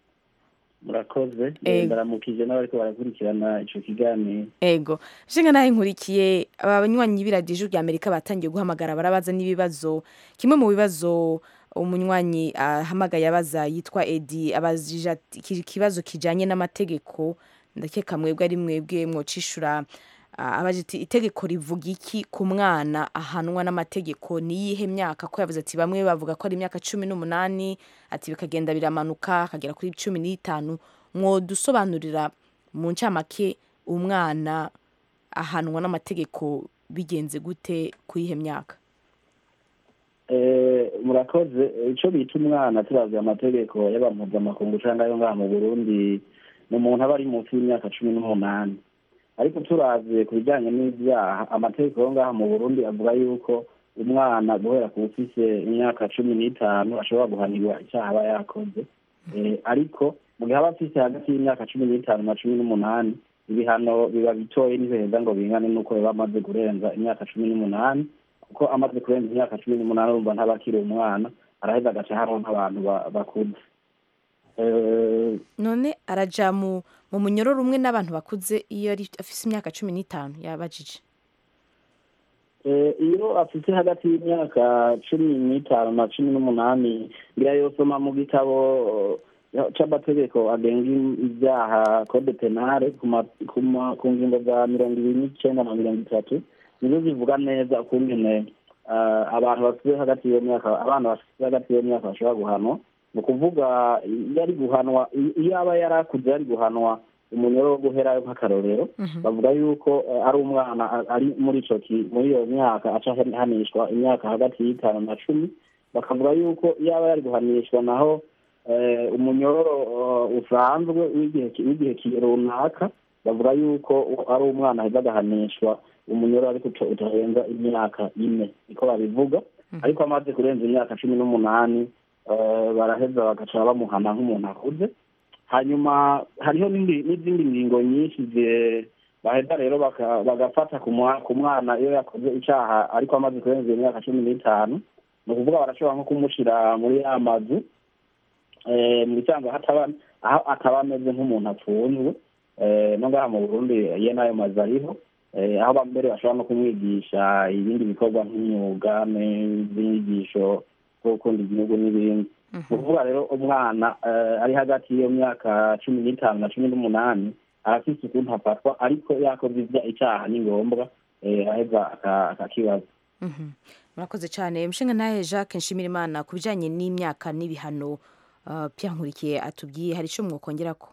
murakoze Ego. ndaramukije n'abariko barakurikirana ico kiganiro ego nshinga nawe nkurikiye aba banywanyi b'iradiyo rya amerika batangiye guhamagara barabaza n'ibibazo kimwe mu bibazo umunywanyi ahamagaye abaza yitwa edi abajije ati iki kibazo kijanye n'amategeko ndakeka mwebwe ari mwebwe mwocishura Ah, abaje ati itegeko rivuga iki ku mwana ahanwa n'amategeko ni iyihe myaka ko yavuze ati bamwe bavuga ko ari imyaka cumi n'umunani ati bikagenda biramanuka akagera kuri cumi n'itanu mwodusobanurira mu ncamake umwana ahanwa n'amategeko bigenze gute ku iyihe myaka Eh, murakoze icyo bita umwana turavye amategeko y'abampuzamakungu cyangwa ayo ngaha mu burundi ni umuntu aba ari munsi y'imyaka cumi n'umunani ariko turavye ku bijyanye n'ibyaha amategeko yo ngaha mu burundi avuga yuko umwana guhera ku ufise imyaka cumi n'itanu ashobora guhanirwa icyaha aba yakoze Eh, ariko mu gihe aba afise hagati y'imyaka cumi n'itanu na cumi n'umunani ibihano biba bitoye ntibiheza ngo bingane n'uko biba amaze kurenza imyaka cumi n'umunani kuko amaze kurenza imyaka cumi n'umunani urumva ntaba akiri umwana araheza agaca hariho nk'abantu ba- bakuze Eh, none araja mu mu munyororo umwe n'abantu bakuze iyo ari afise imyaka cumi n'itanu yabajije Eh, iyo afite hagati y'imyaka cumi n'itanu na cumi n'umunani ngira yosoma mu gitabo eh, c'amategeko agenga ibyaha code penale ku ma- ku ma- ku ngingo za mirongo ibiri n'icenda na mirongo itatu nizo zivuga neza ukungene eh, abantu bafite hagati y'iyo myaka abana bafite hagati y'iyo myaka bashobora guhanwa ni ukuvuga iyo ari guhanwa iyo aba yari akuze yari guhanwa umunyoro wo guherayo nk'akarorero bavuga yuko eh, ari umwana a- ari muri ico ki- muri iyo myaka aca ahanishwa imyaka hagati y'itanu na cumi bakavuga yuko iyo aba yari guhanishwa naho eh, umunyororo eh, usanzwe w'igihe ki- w'igihe ki- runaka bavuga yuko u- ari umwana aheza agahanishwa umunyororo ariko uta- utarenza imyaka ine niko babivuga ariko amaze kurenza imyaka cumi n'umunani eh, baraheza bagaca bamuhana nk'umuntu akuze hanyuma hariho n'indi- n'izindi ngingo nyinshi zi- baheza rero baka- bagafata ku mwa- ku mwana iyo yakoze icyaha ariko amaze kurenza iyo myaka cumi n'itanu ni ukuvuga barashobora nko kumushira muri ya mazu eh, mu bisanzwe hataba aho ataba ameze nk'umuntu apfunzwe eh, no ngaha mu burundi ye n'ayo mazu ariho eh, aho mbere bashobora no kumwigisha ibindi bikorwa nk'imyuga n'inyigisho zo gukunda igihugu n'ibindi ni ukuvuga rero umwana eh, ari hagati y'iyo myaka cumi n'itanu na cumi n'umunani arafise ukuntu afatwa ariko yakoze ibya- icyaha ni ngombwa eh, aheza aka- akakibaza Mhm. murakoze cyane mushinga nawe jacques nshimirimana ku bijyanye n'imyaka n'ibihano uh, Pierre nkurikiye atubwiye hari icyo mwokongera ko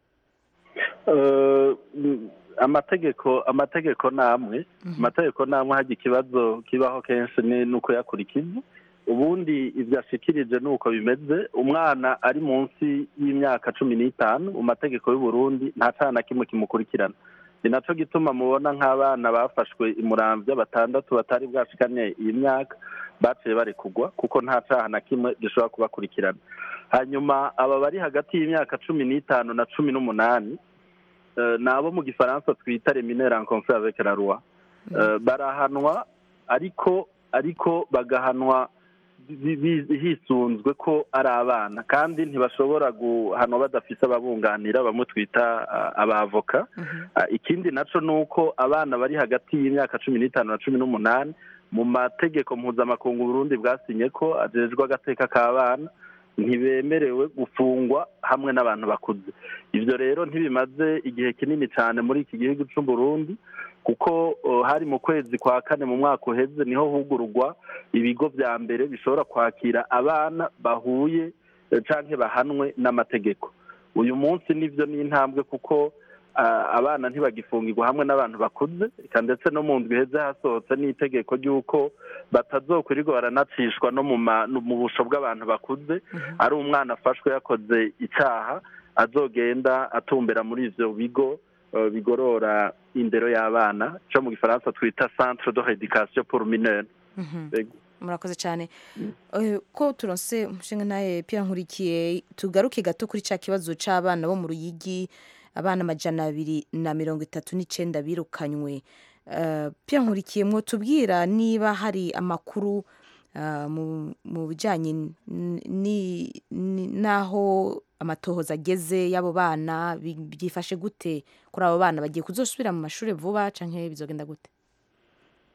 Eh, mm, amategeko amategeko namwe amategeko namwe hajya ikibazo kibaho kenshi ni nuko yakurikiza ubundi ibyo ashikirije ni uko bimeze umwana ari munsi y'imyaka cumi n'itanu mu mategeko y'u Burundi nta cyaha na kimwe kimukurikirana ni nacyo gituma mubona nk'abana bafashwe imuramvya batandatu batari bwashikane iyi myaka baciye barekugwa kuko nta cyaha na kimwe gishobora kubakurikirana hanyuma aba bari hagati y'imyaka cumi n'itanu na cumi n'umunani eh, ni abo mu gifaransa twita reminere en conflit avec la loi Eh, barahanwa ariko ariko bagahanwa bi- bi- hisunzwe ko ari abana kandi ntibashobora guhanwa badafise ababunganira bamwe twita ah, abavoka Ah, ikindi naco ni uko abana bari hagati y'imyaka cumi n'itanu na cumi n'umunani mu mategeko mpuzamakungu Burundi bwasinye ko ajejwe agateka k'abana ntibemerewe gufungwa hamwe n'abantu bakuze ibyo rero ntibimaze igihe kinini cyane muri iki gihugu cy'u Burundi kuko uh, hari mu kwezi kwa kane mu mwaka uheze niho hugururwa ibigo bya mbere bishobora kwakira abana bahuye eh, canke bahanwe n'amategeko uyu munsi nivyo ni intambwe kuko ah, abana ntibagifungirwa hamwe n'abantu bakuze eka ndetse no mu ndwi iheze hasohotse n'itegeko ry'uko batazokwirirwa baranacishwa no mu ma- no mu busho bw'abantu bakuze ari umwana afashwe yakoze icyaha azogenda atumbera muri ivyo bigo eh, bigorora indero y'abana cyo mu gifaransa twita centre de rééducation pour mineurs Mhm. Ego. murakoze cyane Eh, ko turonse umushinga nawe Pierre nkurikiye tugaruke gato kuri cya kibazo cy'abana bo mu ruyigi abana amajana abiri na mirongo itatu n'icenda birukanywe Eh, Pierre nkurikiye mwo tubwira niba hari amakuru ah, mu mu bijyanye n- ni- ni- n'aho amatohoza ageze y'abo bana bi- byifashe gute kuri abo bana bagiye kuzosubira mu mashuri vuba cyangwa bizogenda gute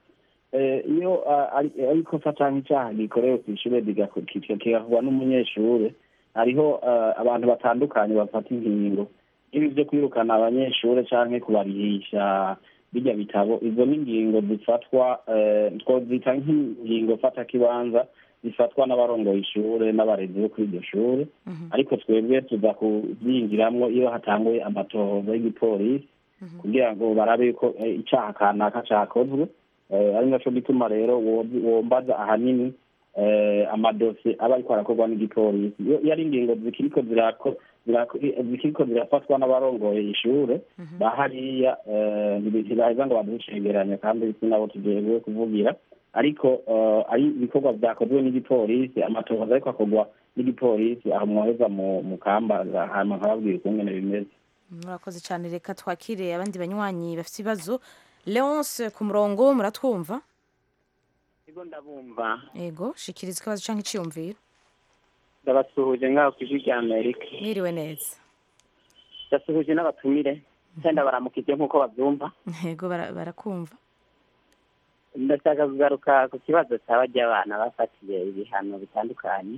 eh, iyo ah, ari ari ikosa cyangwa icyaha gikorewe ku ishuri rigako- kika- kigakorwa n'umunyeshuri hariho ah, abantu batandukanye bafata ingingo ibi byo kwirukana abanyeshuri cyangwa kubarihisha bijya bitabo izo ni ingingo zifatwa eh, twozita nk'ingingo fatakibanza zifatwa n'abarongoye ishure n'abarezi bo kuri iryo shure ariko twebwe tuza kubyinjiramo iyo hatanguye amatohoza y'igipolisi kugira ngo barabe yuko eh, icaha kanaka cakozwe Eh, ari naco gituma rero wo- wombaza ahanini eh, amadosiye aba ariko arakorwa n'igipolisi iyo iyo ari ingingo zikiriko zirako- zirako- zikiriko zirafatwa n'abarongoye ishure bahariya eh, ntibi- ntibaheza ngo baducegeranye kandi sinabo tugiye kuvugira ariko eh, ari ibikorwa vyakozwe n'igipolisi amatohoza ariko akorwa n'igipolisi aho mwoheza mu mu kamba hama nkababwira ukungene bimeze murakoze cyane reka twakire abandi banywanyi bafite ibibazo leonce ku murongo muratwumva Ego ndabumva yego shikiriza ikibazo cyangwa iciyumviro ndabasuhuje ngaho ku ijwi rya amerika mwiriwe neza ndasuhuje n'abatumire cyenda baramukije nk'uko babyumva yego bara- barakumva ndashaka kugaruka ku kibazo cyaba ry'abana bafatiye ibihano bitandukanye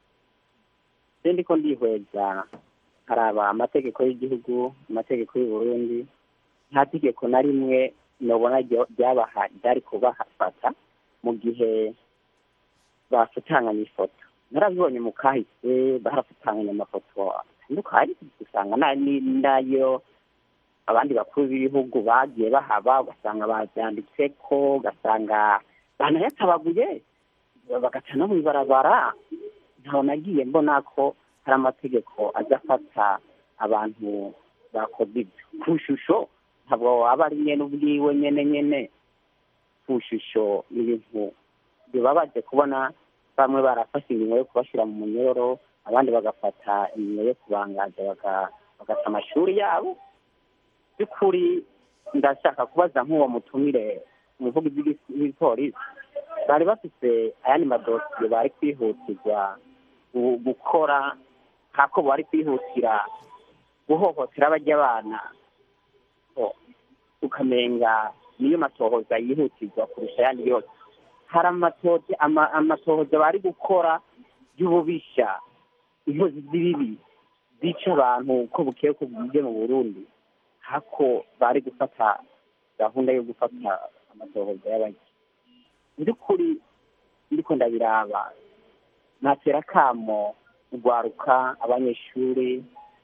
se ndiko ndihweza haraba amategeko y'igihugu amategeko y'u Burundi nta tegeko na rimwe nobona ryo- ryabaha ryari kubafata mu gihe bafutanganya ifoto narabibonye mu kahise barafutanganya amafoto atandukanye usanga na- ni- nayo abandi bakuru b'ibihugu bagiye bahaba ugasanga babyanditseko ugasanga banayatabaguye bagaca no mw'ibarabara ntaho nagiye mbona ko hari amategeko aza afata abantu bakoze ibyo ku ishusho ntabwo waba ari nyene ubwiwe nyene nyene ku ishusho ni ibintu bibabaje kubona bamwe barafashe ingingo yo kubashyira mu munyororo abandi bagafata ingingo yo kubangaza baga- bagata amashuri yabo by'ukuri ndashaka kubaza nk'uwo mutumire umuvugizi w'igi- w'igipolisi bari bafite ayandi madosiye bari kwihutirwa gu- gukora nk'ako bari kwihutira guhohotera bajya abana o, ukamenga niyo matohoza yihutirwa kurusha ayandi yose hari amatohoza ama- amatohoza bari gukora y'ububisha inkozi z'ibibi zica abantu uko bukeye uko bwije mu burundi hako bari gufata gahunda yo gufata amatohoza y'abajya mu by'ukuri ndiko ndabiraba natera akamo urwaruka abanyeshuri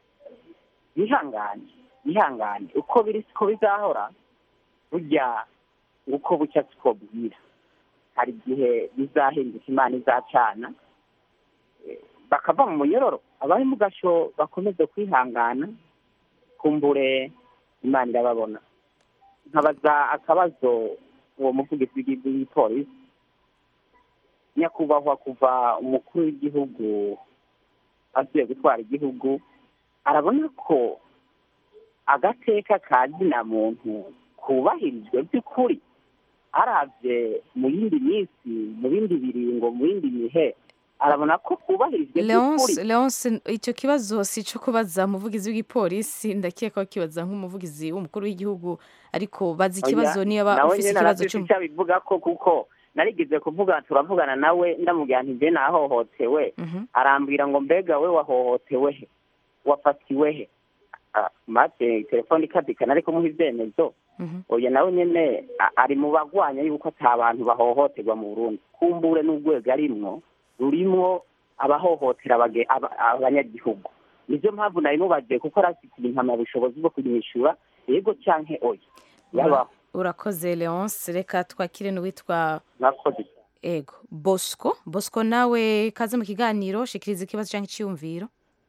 bihangane bihangane uko biri siko bizahora burya uko bucya siko bwira hari igihe bizahinduka imana izacana eh, bakava mu munyororo abari mu gasho bakomeze kwihangana kumbure imana irababona nkabaza akabazo uwo muvugizi w'igihugu w'ipolisi nyakubahwa kuva umukuru w'igihugu asuye gutwara igihugu arabona ko agateka ka zina muntu kubahirijwe by'ukuri aravye mu yindi minsi mu bindi biringo mu yindi mihe arabona ko kubahirijwe leonce by'ukuri leonce icyo kibazo si icyo kubaza umuvugizi w'igipolisi ndakeka ko kibaza nk'umuvugizi w'umukuru w'igihugu ariko bazi ikibazo Oya, niba nawe ufite nyene ikibazo arafise cy'umu icyo abivuga ko kuko narigeze kuvuga turavugana nawe ndamubwira nti je nahohotewe arambwira ngo mbega we wahohotewe he wafatiwe he Ah, maze telefone ikadikana ariko muha ivyemezo oya nawe nyene a- ari mu bagwanya yuko ata bantu bahohoterwa mu burundi kumbure n'urwego arimwo rurimwo abahohotera abage- aba- abanyagihugu nizo mpamvu nari mubaje kuko arafitiye impamyabushobozi bwo kunyishura yego canke oya yabaho urakoze leonce reka twakire n'uwitwa mwakoze ego bosco bosco nawe kaze mu kiganiro shikiriza ikibazo cyangwa icyiyumviro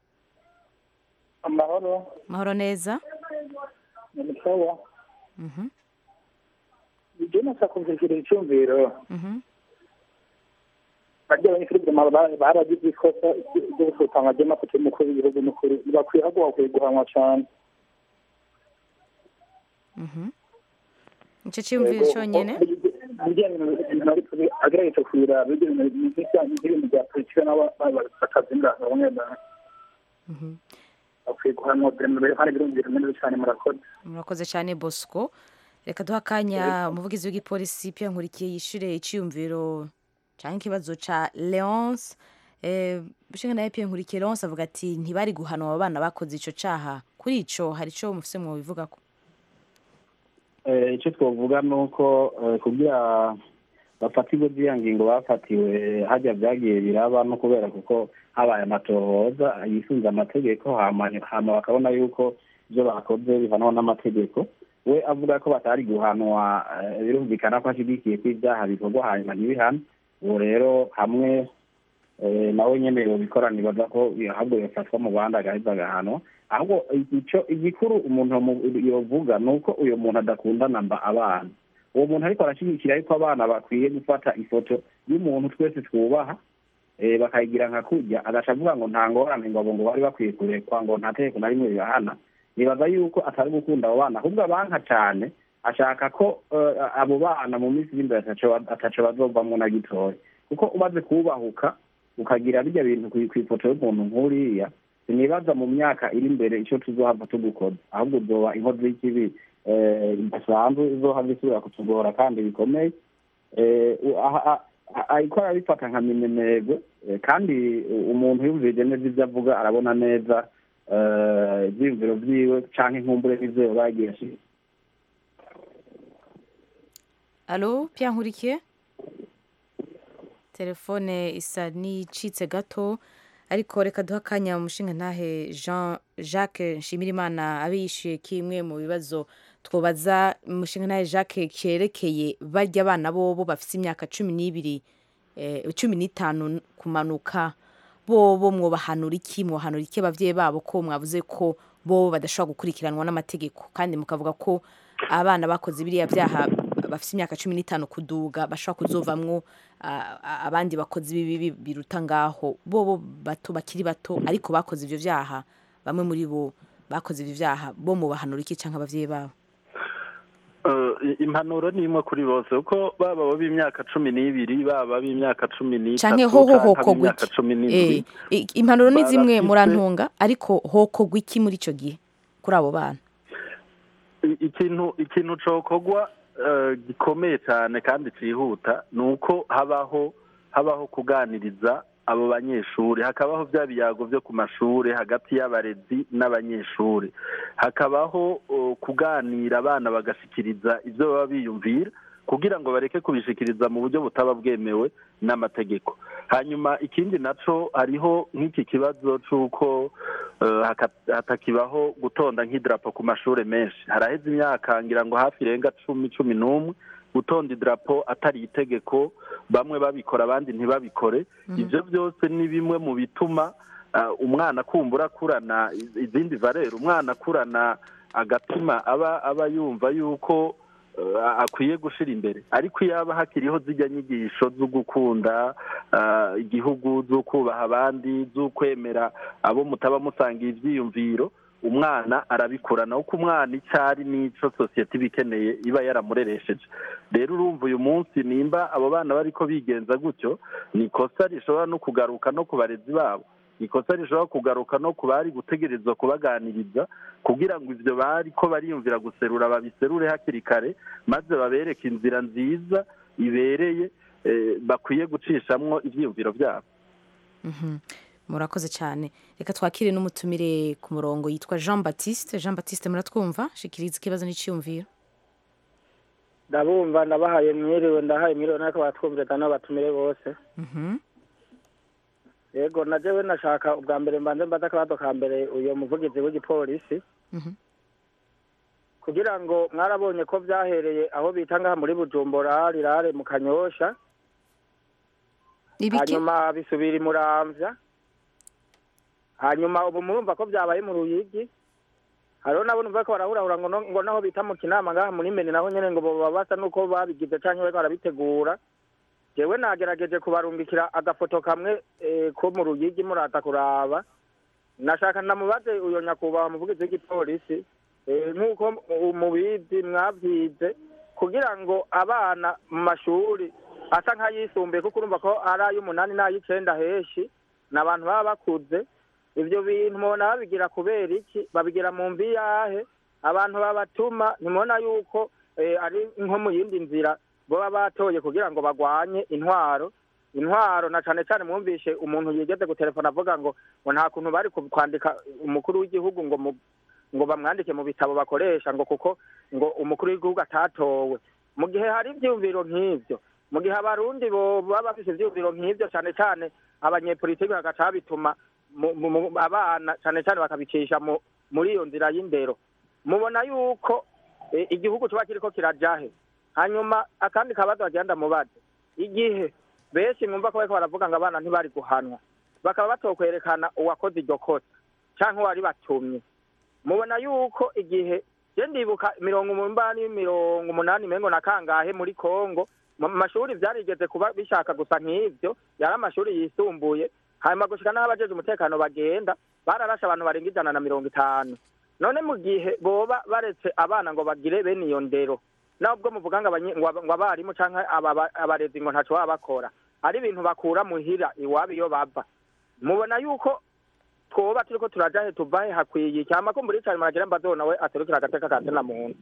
amahoro mahoro neza ni sawa Mhm, ibyo nasa kumvikira icyumviro mhm. barya abanyeshuri bwema baragize ikosa ryo gusutanga ry'amafoto y'umukuru w'igihugu n'ukuri bakwiye ahubwo bakwiye guhanwa cyane Mhm. icyo cyiyumviro cyonyine agerageje kuyira n'ibintu bya politiki nabo bakazimira bamwe bamwe bakwiye guhanwa hari birumvira neza cyane murakoze murakoze cyane bosco reka duha akanya umuvugizi w'igipolisi Pierre nkurikiye yishyure icyiyumviro cyangwa ikibazo cya leonce bishinga nawe Pierre nkurikiye leonce avuga ati ntibari guhanwa abo bana bakoze icyo cyaha kuri icyo hari icyo mufise mu bivuga ko icyo twavuga ni uko kugira bafatirwe z'iyo ngingo bafatiwe hajya byagiye biraba no kubera kuko habaye amatohoza yisunze amategeko hama bakabona yuko ibyo bakoze bihanwa n'amategeko we avuga ko batari guhanwa birumvikana ko ashyigikiye ko ibyaha bikorwa hanyuma ntibihane ubu rero hamwe nawe nyine yobikora nibaza ko ahubwo yafatwa mu bandi agaheza agahanwa ahubwo icyo igikuru umuntu yovuga ni uko uyu muntu adakundana mba abana uwo muntu ariko arashyigikira yuko abana bakwiye gufata ifoto y'umuntu twese twubaha bakayigira nka kujya agaca avuga ngo nta ngorane ngo abo ngo bari bakwiye kurekwa ngo nta tegeko na rimwe ribahana nibaza yuko atari gukunda abo bana ahubwo abanka cyane ashaka ko abo bana mu minsi iri imbere ataco bazovamwo na gitoya kuko umaze kubahuka ukagira bijya bintu ku ifoto y'umuntu nk'uriya sinibaza mu myaka iri imbere icyo tuzohava tugukoza ahubwo uzoba inkozi y'ikibi idasanzwe izohava isubira kutugora kandi bikomeye ariko arabifata nka minenerwe kandi umuntu yumvije neza ibyo avuga arabona neza ibyiyumviro byiwe cyangwa inkumbure n'ibyo bagiye ashyira alo Pierre nkurikiye telefone isa n'icitse gato ariko reka duha akanya umushinga ntahe jean jacques nshimirimana abe yishyuye kimwe mu bibazo twobaza umushinga ntahe jacques cyerekeye barya abana bobo bafite imyaka cumi n'ibiri cumi n'itanu kumanuka bobo mwobahanura iki mwobahanura iki ababyeyi babo ko mwavuze ko bobo badashobora gukurikiranwa n'amategeko kandi mukavuga ko abana bakoze biriya byaha bafite imyaka cumi n'itanu kuduga bashobora kuzovamwo abandi bakozi b'ibibi biruta ngaho bobo bato bakiri bato ariko bakoze ibyo byaha bamwe muri bo bakoze ibyo byaha bo mu bahanura iki cyangwa ababyeyi babo impanuro ni imwe kuri bose kuko baba abo b'imyaka cumi n'ibiri baba b'imyaka cumi n'itatu canke hoho hoko b'imyaka cumi n'indwi impanuro ni zimwe murantunga ariko hoko gwiki muri icyo gihe kuri abo bana ikintu ikintu cokorwa gikomeye cyane kandi cyihuta ni uko habaho habaho kuganiriza abo banyeshuri hakabaho bya biyago byo ku mashuri hagati y'abarezi n'abanyeshuri hakabaho kuganira abana bagashyikiriza ibyo baba biyumvira kugira ngo bareke kubishikiriza mu buryo butaba bwemewe n'amategeko hanyuma ikindi nacyo hariho nk'iki kibazo cy'uko hatakibaho gutonda nk'idarapo ku mashuri menshi haraheze imyaka ngira ngo hafi irenga cumi cumi n'umwe gutonda idarapo atari itegeko bamwe babikora abandi ntibabikore ibyo byose ni bimwe mu bituma umwana kumbura akurana izindi valere umwana akurana agatima aba aba yumva yuko akwiye gushyira imbere ariko iyo haba hakiriho zijya nyigisho zo gukunda igihugu zo kubaha abandi zo kwemera abo mutaba musangiye ibyiyumviro umwana arabikurana kuko umwana icyo ari n'icyo sosiyete iba ikeneye iba yaramureresheje rero urumva uyu munsi nimba abo bana bari ko bigenza gutyo ni ikosa rishobora no kugaruka no ku barezi babo ikosa rishobora kugaruka no ku bari gutegerezwa kubaganiriza kugira ngo ibyo bari ko bariyumvira guserura babiserure hakiri kare maze babereke inzira nziza ibereye bakwiye gucishamwo ibyiyumviro byabo murakoze cyane reka twakire n'umutumire ku murongo yitwa jean batiste jean batiste muratwumva shikiriza ikibazo n'icyiyumviro ndabumva ndabahaye mwiriwe ndahaye mwiriwe natwe batwumvira n'abatumire bose yego na jewe nashaka ubwa mbere mbanze mbaze akabazo ka mbere uyu muvugizi w'igipolisi kugira ngo mwarabonye ko byahereye aho bita ngaha muri bujumbura rirare mu kanyosha hanyuma bisubira imuramvya hanyuma ubu murumva ko byabaye mu ruyigi hariho nabo numva ko barahurahura ngo ngo naho bita mu kinama ngaha muri meni naho nyene ngo boba basa nuko babigize canke bariko barabitegura jewe nagerageje kubarungikira agafoto kamwe ko mu ruyigi murata kuraba nashaka ndamubaze uyo nyakubahwa muvugizi w'igipolisi nk'uko mubizi mwavyize kugira ngo abana mu mashuri asa nk'ayisumbuye kuko urumva ko ari ay'umunani n'ay'icenda heshi ni abantu baba bakuze ivyo bintu mubona babigira kubera iki babigira mu mbi yahe abantu babatuma ntimubona yuko eh, ari nko mu yindi nzira baba batoye kugira ngo bagwanye intwaro intwaro na cane cane mwumvishe umuntu yigeze gutelefona avuga ngo ngo nta kuntu bari ku- kwandika umukuru w'igihugu ngo mu ngo bamwandike mu bitabo bakoresha ngo kuko ngo umukuru w'igihugu atatowe mu gihe hari ivyiyumviro nk'ivyo mu gihe abarundi bo baba bafise ivyiyumviro nk'ivyo cane cane abanyepolitiki bagaca babituma mu- mu- mu- abana cane cane bakabicisha mu- muri iyo nzira y'indero mubona yuko eh, igihugu kiba kiriko kirajahe hanyuma akandi kabazo bagenda mubaze igihe benshi mwumva ko bariko baravuga ngo abana ntibari guhanwa bakaba batokwerekana uwakoze iryo kosa canke uwari batumye mubona yuko igihe je ndibuka mirongo umunani mirongo umunani mengo na kangahe muri kongo mu mashuri vyarigeze kuba bishaka gusa nk'ivyo yari amashuri yisumbuye hanyuma gushika n'aho abajeje umutekano bagenda bararashe abantu barenga ijana na mirongo itanu none mu gihe boba baretse abana ngo bagire bene iyo ndero nubwo muvuga ngo abanye- ngo aba- ngo abarimu canke aba- abarezi ngo ntaco baba bakora ari ibintu bakura muhira iwabo iyo bava mubona yuko twoba turiko turaja he tuva he hakwiye cyama ko muri cyane maragira mbazo nawe aserukira agateka ka tena muntu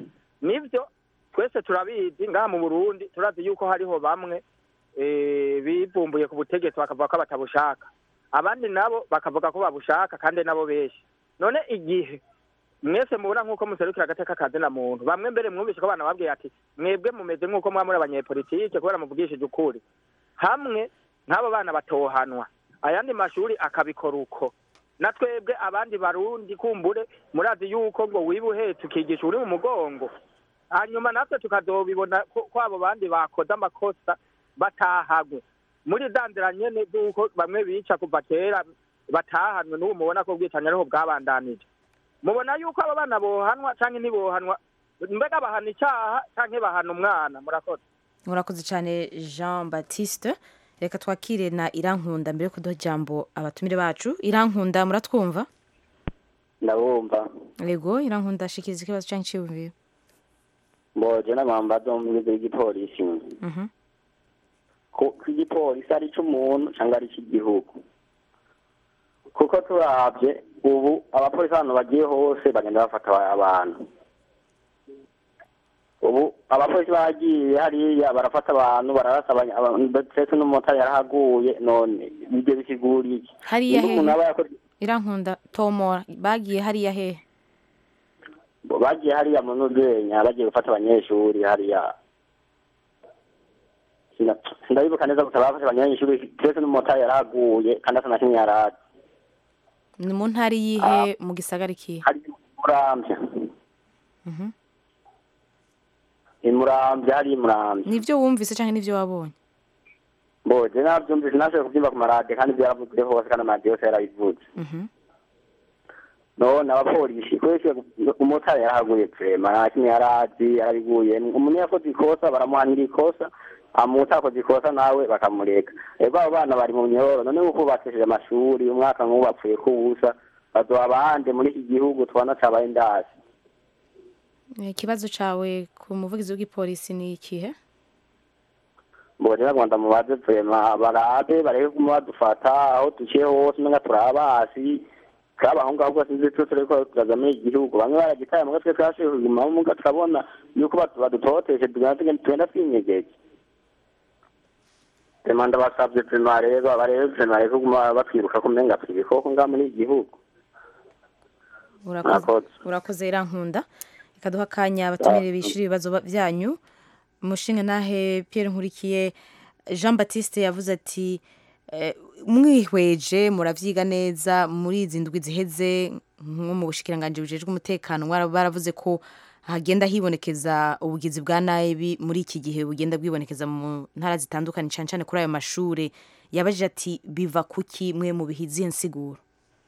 nivyo twese turabizi ngaha mu Burundi turazi yuko hariho bamwe eh, bivumbuye ku butegetsi bakavuga ko batabushaka abandi nabo bakavuga ko babushaka kandi nabo benshi none igihe mwese mubona nk'uko muserukira agateka ka tena muntu bamwe mbere mwumvishe ko abana babwiye ati mwebwe mumeze nk'uko muba muri abanyepolitike kubera muvugishije ukuri hamwe nk'abo bana batohanwa ayandi mashuri akabikora uko na twebwe abandi barundi kumbure murazi yuko ngo wiba uhetse ukigisha uri mu mugongo hanyuma natwe tukazobibona ko ko abo bandi bakoze amakosa batahagwe muri za nzira nyene z'uko bamwe bica kuva kera batahanwe n'ubu mubona ko ubwicanyi ariho bwabandanije mubona yuko abo bana bohanwa canke ntibohanwa mbega bahana icaha canke bahana umwana murakoze murakoze cyane jean baptiste reka twakire na irankunda mbere yo kuduha ijambo abatumire bacu irankunda muratwumva ndabumva yego irankunda shikiriza ikibazo cyangwa icyiyumviro mboje n'amambazo mwize w'igipolisi Mhm. ko ko igipolisi ari c'umuntu cyangwa ari c'gihugu kuko turavye ubu abapolisi ahantu bagiye hose bagenda bafata aba- abantu ubu abapolisi bagiye hariya barafata abantu bararasa abanya- aba- ndetse n'umumotari yarahaguye none ibyo bisigura iki hariya Nimba umuntu aba hehe yakoze irankunda tomora bagiye hariya hehe bagiye hariya mu nuzenya bagiye gufata abanyeshuri hariya Sina- sindabibuka neza gusa bafashe abanyeshuri twese n'umumotari yarahaguye kandi asa na kimwe yarazi ni mu ntara yihe mu gisagara ikihe murambya Mhm. imurambya hari imurambya nivyo wumvise cyangwa nivyo wabonye mboje navyumvise nashoboye kuvyumva ku maradiyo kandi vyaravuzwe hose kandi amaradiyo yose yarabivuze Mhm. none abapolisi kwese umumotari yarahaguye vrema nta kimwe yarazi yarabiguyemwo umuntu yakoze ikosa baramuhanira ikosa amutakoze ikosa nawe bakamureka ego abo bana bari mu myororo none nk'uko bakesheje amashuri umwaka nk'ubu bapfuye kubusa bazoba abande muri iki gihugu tubona cabaye ndasi Eh, ikibazo cawe ku muvugizi w'igipolisi ni ikihe mbonye bagomba mubaze vrema barabe barebe kuma badufata aho duciye hose umenga turabasi kabahungu ahubwo sinzi twe turiko turaza muri iki gihugu bamwe baragitaye muga twe twashoboye kuguma muga turabona yuko batu- badutoteshe tugenda tugenda- tugenda twinyegeje vrema ndabasavye vrema rero barebe vrema bareke kuguma batwiruka kumenga turi ibikoko ngaha muri iki gihugu urakoze Murakoze. urakoze irankunda reka duha akanya abatumire bishura ibibazo ba- byanyu umushinga nahe Pierre Nkurikiye Jean Baptiste yavuze ati eh, mwihweje muravyiga neza muri izi ndwi ziheze nko mu bushikiranganje bujejwe umutekano mwara- baravuze ko hagenda hibonekeza ubugizi bwa nabi muri iki gihe bugenda bwibonekeza mu ntara zitandukanye cyane cyane kuri ayo mashure yabajije ati biva kuki mwe mu bihiziye nsiguro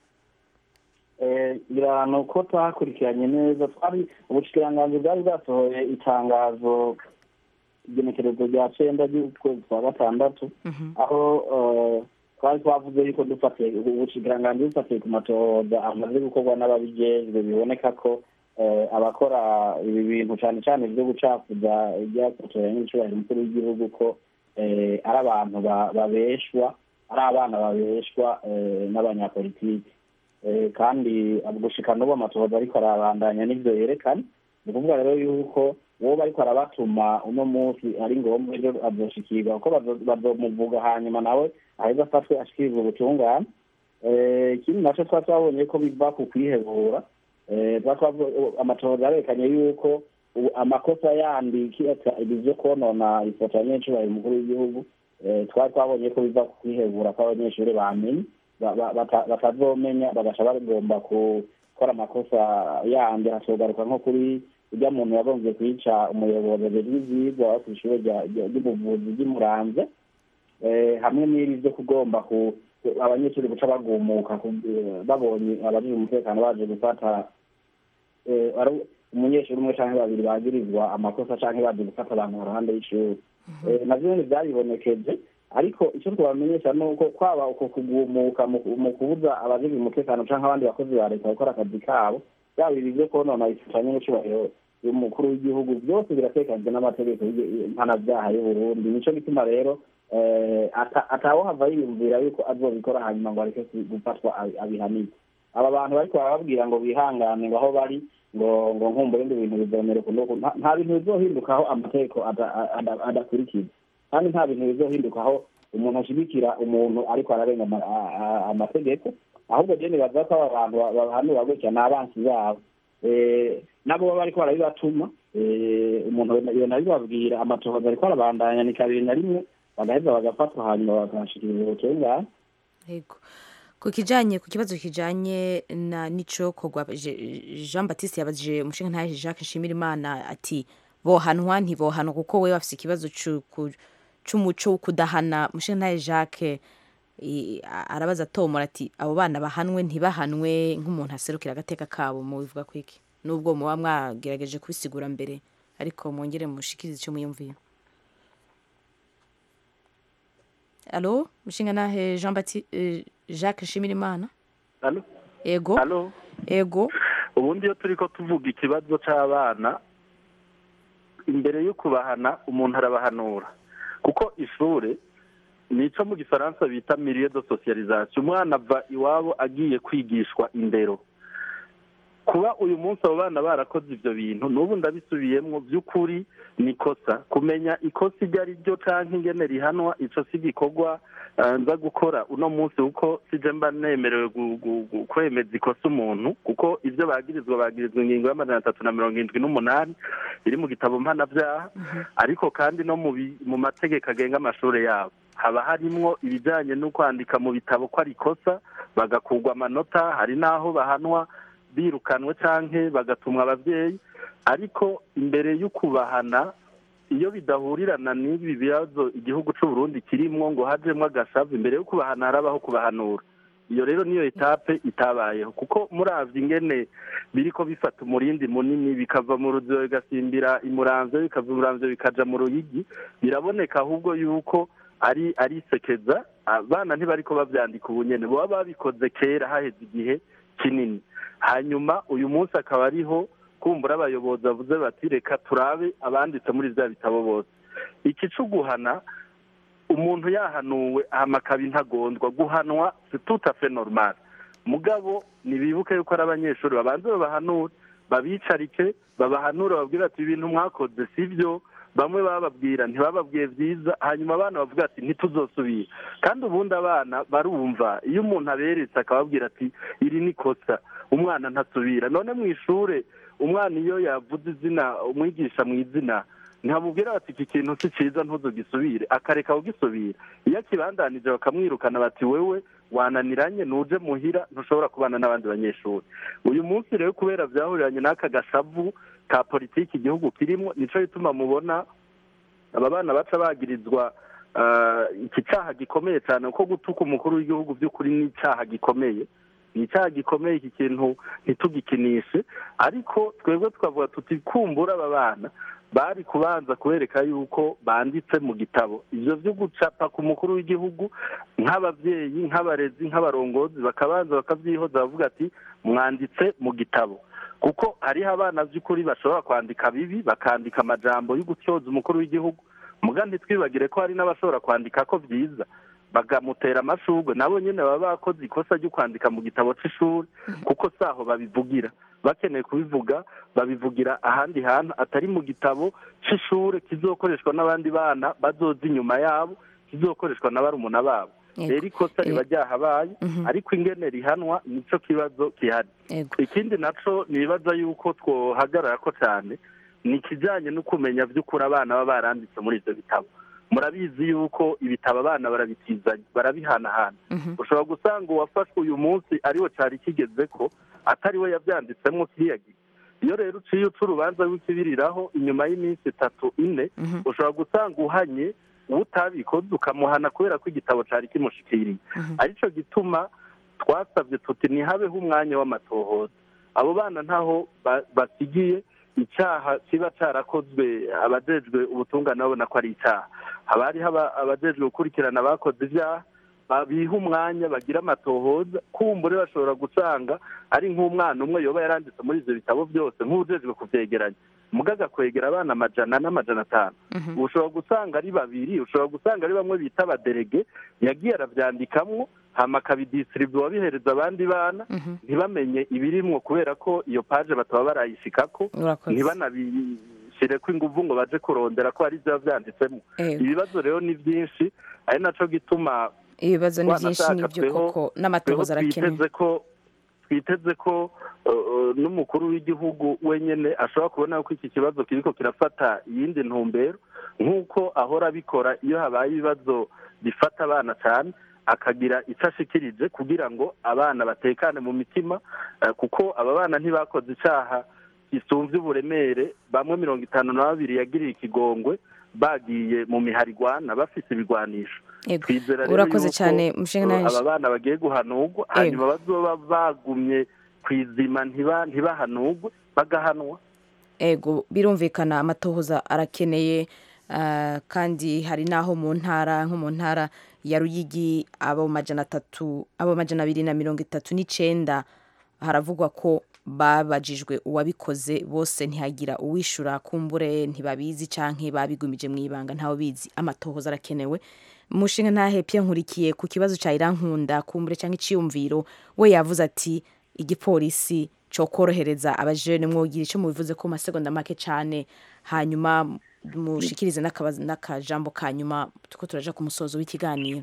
ngira ni uko twakurikiranye neza twari ubushikiranganji bwari bwasohoye itangazo igenekerezo rya cenda ry'ukwezi kwa gatandatu aho eh, twari twavuze yuko dufatiye ubushikiranganji bufatiye ku matohoza amaze gukorwa n'ababijejwe biboneka ko eh, abakora ibi bintu cane cane vyo gucafuza ibyafotoye n'icubahiro umukuru w'igihugu ko eh, ari abantu ba- babeshwa ari abana babeshwa eh, n'abanyapolitiki Eh, kandi gushika n'ubu amatohoza ariko arabandanya n'ivyo yerekana ni ukuvuga rero yuko uwo bariko arabatuma uno munsi ari ngombwa ejo azoshikirwa kuko bazo- bazomuvuga hanyuma nawe aheza afatwe ashikirizwa ubutungane Eh, ikindi naco twa twabonye ko biva ku kwihebura Eh, twa twavu- amatohoza yarekanye yuko ubu amakosa yandi kiretse ibyo konona ifoto ya nyencubahiro umukuru w'igihugu eh, twari twabonye ko biva ku kwihebura kw'abanyeshuri bamenye ba- ba- bata- batazomenya bagaca bagomba gukora amakosa yandi hatogaruka nko kuri ujya muntu yagombye kwica umuyobozi ajejwe ivyigwa wo kw'ishure rya- rya- ry'ubuvuzi ry'imuramvya eh, hamwe n'ibi byo kugomba ku ku- abanyeshuri guca bagumuka ku- eh, babonye abajejwe umutekano baje gufata eh, ari umunyeshuri umwe canke babiri bagirizwa amakosa canke baje gufata abantu haruhande y'ishuri Eh, navyo nyene vyaribonekeje ariko icyo twabamenyesha ni uko kwaba uko kugumuka mu ku- mu kubuza abajejwe umutekano canke abandi bakozi ba leta gukora akazi kabo byaba ibi vyo konona ifitanye n'icubahiro y'umukuru w'igihugu byose biratekanijwe n'amategeko y'igi- mpanavyaha y'uburundi nico gituma rero eh, ata- atawohava yiyumvira yuko azobikora hanyuma ngo areke ku- gufatwa abi- abihanirwe aba bantu bariko barababwira ngo bihangane ngo aho bari ngo ngo nkumbure ndi ibintu bizomera uku n'uku nta- nta bintu bizohindukaho amategeko ada- ada- adakurikiza kandi nta bintu bizohindukaho umuntu ashigikira umuntu ariko ararenga ama- a- a- amategeko ahubwo je nibaza ko aba bantu ba- bahanura gutya ni abansi babo Eh, nabo baba bariko barabibatuma eh, umuntu yona bibabwira amatohoza ariko arabandanya ni kabiri na rimwe bagaheza bagafatwa hanyuma bakahashikiriza ubutungane Yego. Ku kijanye ku kibazo kijanye na nico kogwa Je- Jean Baptiste yabajije umushinga ntahe Jacques Nshimirimana ati bohanwa ntibohanwa kuko we bafise ikibazo cu- ku- c'umuco wo kudahana umushinga ntahe Jacques i- a- arabaza tomora ati abo bana bahanwe ntibahanwe nk'umuntu aserukira agateka kabo mu bivuga kwiki nubwo muba mwagerageje kubisigura mbere ariko mwongere mushikirize icyo mwiyumviye Alo, mushinga nahe Jean Baptiste Jacques Nshimirimana Alo? Ego. Alo? Ego. ubundi iyo turiko tuvuga ikibazo c'abana imbere yo kubahana umuntu arabahanura kuko ishure nico mu gifaransa bita milieu de socialisation umwana ava iwabo agiye kwigishwa indero kuba uyu munsi abo bana barakoze ivyo bintu n'ubu ndabisubiyemwo vy'ukuri ni ikosa kumenya ikosa iryo ari ryo canke ingene rihanwa ico si igikorwa eh, nza gukora uno munsi kuko sije mba nemerewe gu- gu- gu- kwemeza ikosa umuntu kuko ivyo bagirizwa bagirizwa ingingo y'amajana atatu na mirongo indwi n'umunani iri mu gitabo mpanavyaha ariko kandi no mu bi- mu mategeko agenga amashure yabo haba harimwo ibijanye no kwandika mu bitabo ko ari ikosa bagakurwa amanota hari n'aho bahanwa birukanwe canke bagatumwa abavyeyi ariko imbere y'ukubahana iyo bidahurirana n'ibi bibazo igihugu c'u Burundi kirimwo ngo hajemwo agasavu imbere yo kubahana harabaho kubahanura iyo rero niyo etape itabayeho kuko muravye ingene biriko bifata umurindi munini bikava mu ruziba bigasimbira imuramvyo bikava imuramvyo bikaja mu ruyigi biraboneka ahubwo yuko ari ari isekeza abana ntibariko bavyandika ubu nyene boba babikoze kera haheze igihe kinini hanyuma uyu munsi akaba ariho kumbura abayobozi bavuze bati reka turabe abanditse muri vya bitabo bose iki co guhana umuntu yahanuwe hama akaba intagondwa guhanwa c'est tout à fait normal mugabo nibibuke yuko ari abanyeshuri babanze babahanure babicarike babahanure bababwire ati ibintu mwakoze sivyo bamwe bababwira ntibababwiye vyiza hanyuma abana bavuga ati ntituzosubira kandi ubundi abana barumva iyo umuntu aberetse akababwira ati iri ni kosa umwana ntasubira none mu ishure umwana iyo yavuze izina umwigisha mu izina ntihamubwira bati iki kintu si cyiza ntuzugisubire akareka kugisubira iyo akibandanije bakamwirukana bati wewe wananiranye nuje muhira ntushobora kubana n'abandi banyeshuri uyu munsi rero kubera byahuriranye n'aka gashavu ka politiki igihugu kirimo nico gituma mubona aba bana baca bagirizwa ah, iki cyaha gikomeye cyane kuko gutuka umukuru w'igihugu by'ukuri ni icyaha gikomeye ni icyaha gikomeye iki kintu ntitugikinishe ariko twebwe tukavuga tuti kumbura aba bana bari kubanza kubereka yuko banditse mu gitabo ivyo vyo gucapa ku mukuru w'igihugu nk'abavyeyi nk'abarezi nk'abarongozi bakabanza bakavyihoza bavuga ati mwanditse mu gitabo kuko hariho abana by'ukuri bashobora kwandika bibi bakandika amajambo yo gutyoza umukuru w'igihugu muga ntitwibagire ko hari n'abashobora kwandika ko byiza bakamutera amashurwe nabo nyine baba bakoze ikosa ryo kwandika mu gitabo c'ishuri kuko saho babivugira bakeneye kubivuga babivugira ahandi hantu atari mu gitabo c'ishure kizokoreshwa n'abandi bana bazoza inyuma yabo kizokoreshwa na barumuna babo Yego. rero ikosa riba ryahabaye Mhm. ariko ingene rihanwa nico kibazo gihari Yego. ikindi naco nibaza yuko twohagarara ko cyane ni ikijyanye no kumenya by'ukuri abana baba baranditse muri ibyo bitabo murabizi yuko ibitabo abana barabitizanya barabihanahana ushobora gusanga uwafashwe uyu munsi ariwe cyari kigeze ko atari we yabyanditsemo kiriya gihe iyo rero uciye uca urubanza w'ikibiriraho inyuma y'iminsi itatu ine ushobora gusanga uhanye uwo utabikoze ukamuhana kubera ko igitabo cyari kimushikiriye aricyo gituma twasabye tuti ntihabeho umwanya w'amatohoza abo bana ntaho ba- basigiye icyaha kiba cyarakozwe abajejwe ubutungane babona ko ari icyaha haba hariho aba- abajejwe gukurikirana abakoze ibyaha ba- biha umwanya bagira amatohoza kumbure bashobora gusanga ari nk'umwana umwe yoba yaranditse muri ibyo bitabo byose nk'ujejwe kubyegeranya mugaga kwegera abana amajana n'amajana atanu ushobora gusanga ari babiri ushobora gusanga ari bamwe bita abaderege yagiye arabyandikamo hama akabidisiribuwa abihereza abandi bana ntibamenye ibirimwo kubera ko iyo paje bataba barayishikako Urakoze. ntibanabishyireko inguvu ngo baje kurondera ko hari ibyo biba byanditsemo Yego. ibibazo rero ni byinshi ari naco gituma ibibazo ni byinshi wanashaka nibyo tweho- koko n'amatohoza tweho arakenewe twiteze ko twiteze ko uh, uh, n'umukuru w'igihugu wenyine ashobora kubona ko iki kibazo kiriko kirafata iyindi ntumbero nk'uko ahora abikora iyo habaye ibibazo bifata abana cyane akagira icyo ashikirije kugira ngo abana batekane mu mitima eh, kuko aba bana ntibakoze icyaha gisumvye uburemere bamwe mirongo itanu na babiri yagiriye ikigongwe bagiye mu miharigwana bafise ibigwanisho Yego. twizera rero urakoze yuko, cyane mushinga uh, naje aba bana bagiye guhanurwa hanyuma bazoba bagumye ku izima ntiba- ntibahanurwe bagahanwa ego birumvikana amatohoza arakeneye ah, kandi hari n'aho mu ntara nko mu ntara ya ruyigi abo majana atatu abo majana abiri na mirongo itatu n'icenda haravugwa ko babajijwe uwabikoze bose ntihagira uwishura kumbure ntibabizi canke babigumije mu ibanga ntawe bizi amatohoza arakenewe mushinga ntahepye nkurikiye ku kibazo ca irankunda kumbure canke iciyumviro we yavuze ati igipolisi cyo korohereza abajene mwogira icyo mubivuze ko mu masegonda make cyane hanyuma mushikirize n'akabazo- n'akajambo ka nyuma tuko turaja ku musozo w'ikiganiro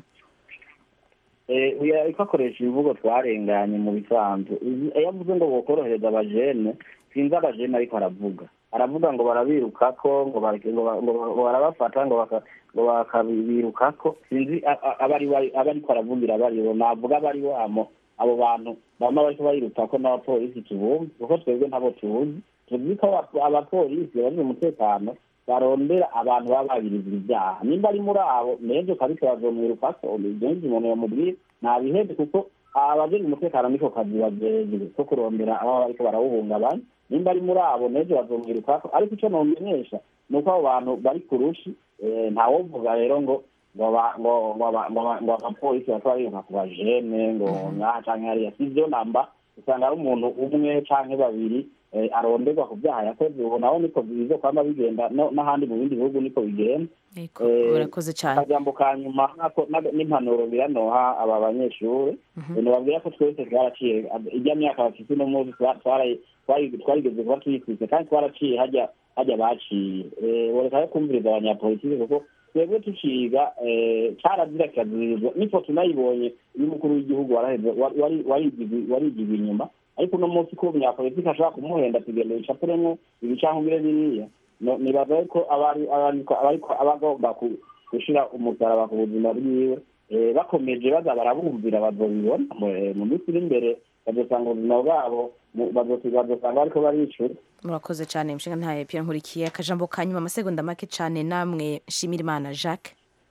Eh, uyu ariko akoresha imvugo twarenganye mu bisanzwe Uzi- iyo avuze ngo bokorohereza abajene sinzi abajene ariko aravuga aravuga ngo barabirukako ngo bareke- ngo ba- ngo ba- ngo barabafata ngo baka- ngo bakabirukako sinzi a- a- aba ari we- aba ariko aravugira abaribo navuga aba ari wamo abo bantu bama bariko bayirukako n'abapolisi tubumve kuko twebwe ntabo tuzi tuzi ko aba- abapolisi bari mu mutekano barondera abantu baba bagirizwa ibyaha nimba ari muri abo nejo kabisa bazomwirukako ibyo umuntu yamubwira ntabiheze kuko abajejwe umutekano niko kazi bajejwe ko kurondera abo bariko barawuhungabanya nimba ari muri abo nejo bazomwirukako ariko icyo nomenyesha ni uko abo bantu bari ku rushi eh, ntawovuga rero ngo ngo ba- ngo ngo aba- ngo aba- ngo abapolisi bakaba biruka ku bajene ngo ngaha canke hariya si vyo namba usanga ari umuntu umwe canke babiri eh, aronderwa ku byaha yakoze ubu naho niko bizo kwama bigenda no- n'ahandi mu bindi bihugu niko bigenda Eh, urakoze cyane akajambo ka nyuma nako- na- n'impanuro biranoha aba banyeshuri nibabwira ko twese twaraciye ijya myaka bafite uno munsi twa- twara- twari- twarigeze kuba tuyitwise kandi twaraciye hajya hajya baciye Eh, boreka yo kumviriza abanyapolitiki kuko twebwe tuciga eh, carazira kirazirizwa niko tunayibonye iyo umukuru w'igihugu waraheze wa- wari- warigizwe warigizwe inyuma ariko uno munsi ko umunyapolitiki ashobora kumuhenda tugenda bicapuremwo ibicankubire biriya No- nibaza ko abari abariko abariko abagomba ku- gushira umusaraba ku buzima bwiwe eh, bakomeje baza barabumvira bazobibona mu- eh, mu minsi iri imbere bazosanga ubuzima bwabo mu- bazosi- bazosanga bariko baricura murakoze cyane mushinga ntahepye nkurikiye akajambo ka nyuma amasegonda make cyane namwe shimira imana jacques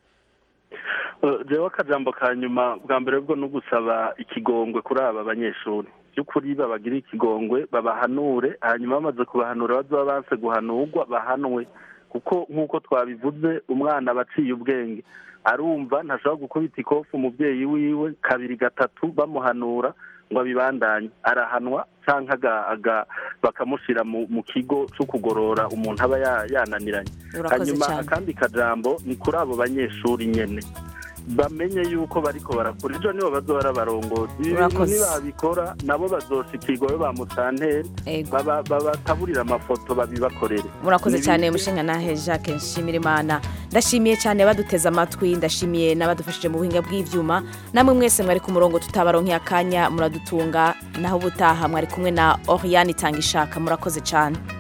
Eh, jewe akajambo ka nyuma bwa mbere bwo no gusaba ikigongwe kuri aba banyeshuri by'ukuri babagira ikigongwe babahanure hanyuma bamaze kubahanura bazoba banse guhanurwa bahanwe kuko nk'uko twabivuze umwana aba aciye ubwenge arumva ntashobora gukubita ikofu umubyeyi wiwe kabiri gatatu bamuhanura ngo abibandanye arahanwa cyangwa aga- aga- bakamushyira mu mu kigo cyo kugorora umuntu aba ya- yananiranye Urakoze hanyuma cyane. akandi kajambo ni kuri abo banyeshuri nyene bamenye yuko bariko barakora ejo nibo bazoba abarongozi ibi bintu Urakoze. nibabikora nabo bazoshikirwa we ba musanteri baba- babataburira amafoto babibakorere murakoze Ni cyane ibintu- mushinga nahe jacques nshimirimana ndashimiye cyane abaduteze amatwi ndashimiye n'abadufashije mu buhinga bw'ibyuma namwe mwese mwari ku murongo tutabaronkeye akanya muradutunga naho ubutaha mwari kumwe na oriane itanga ishaka murakoze cyane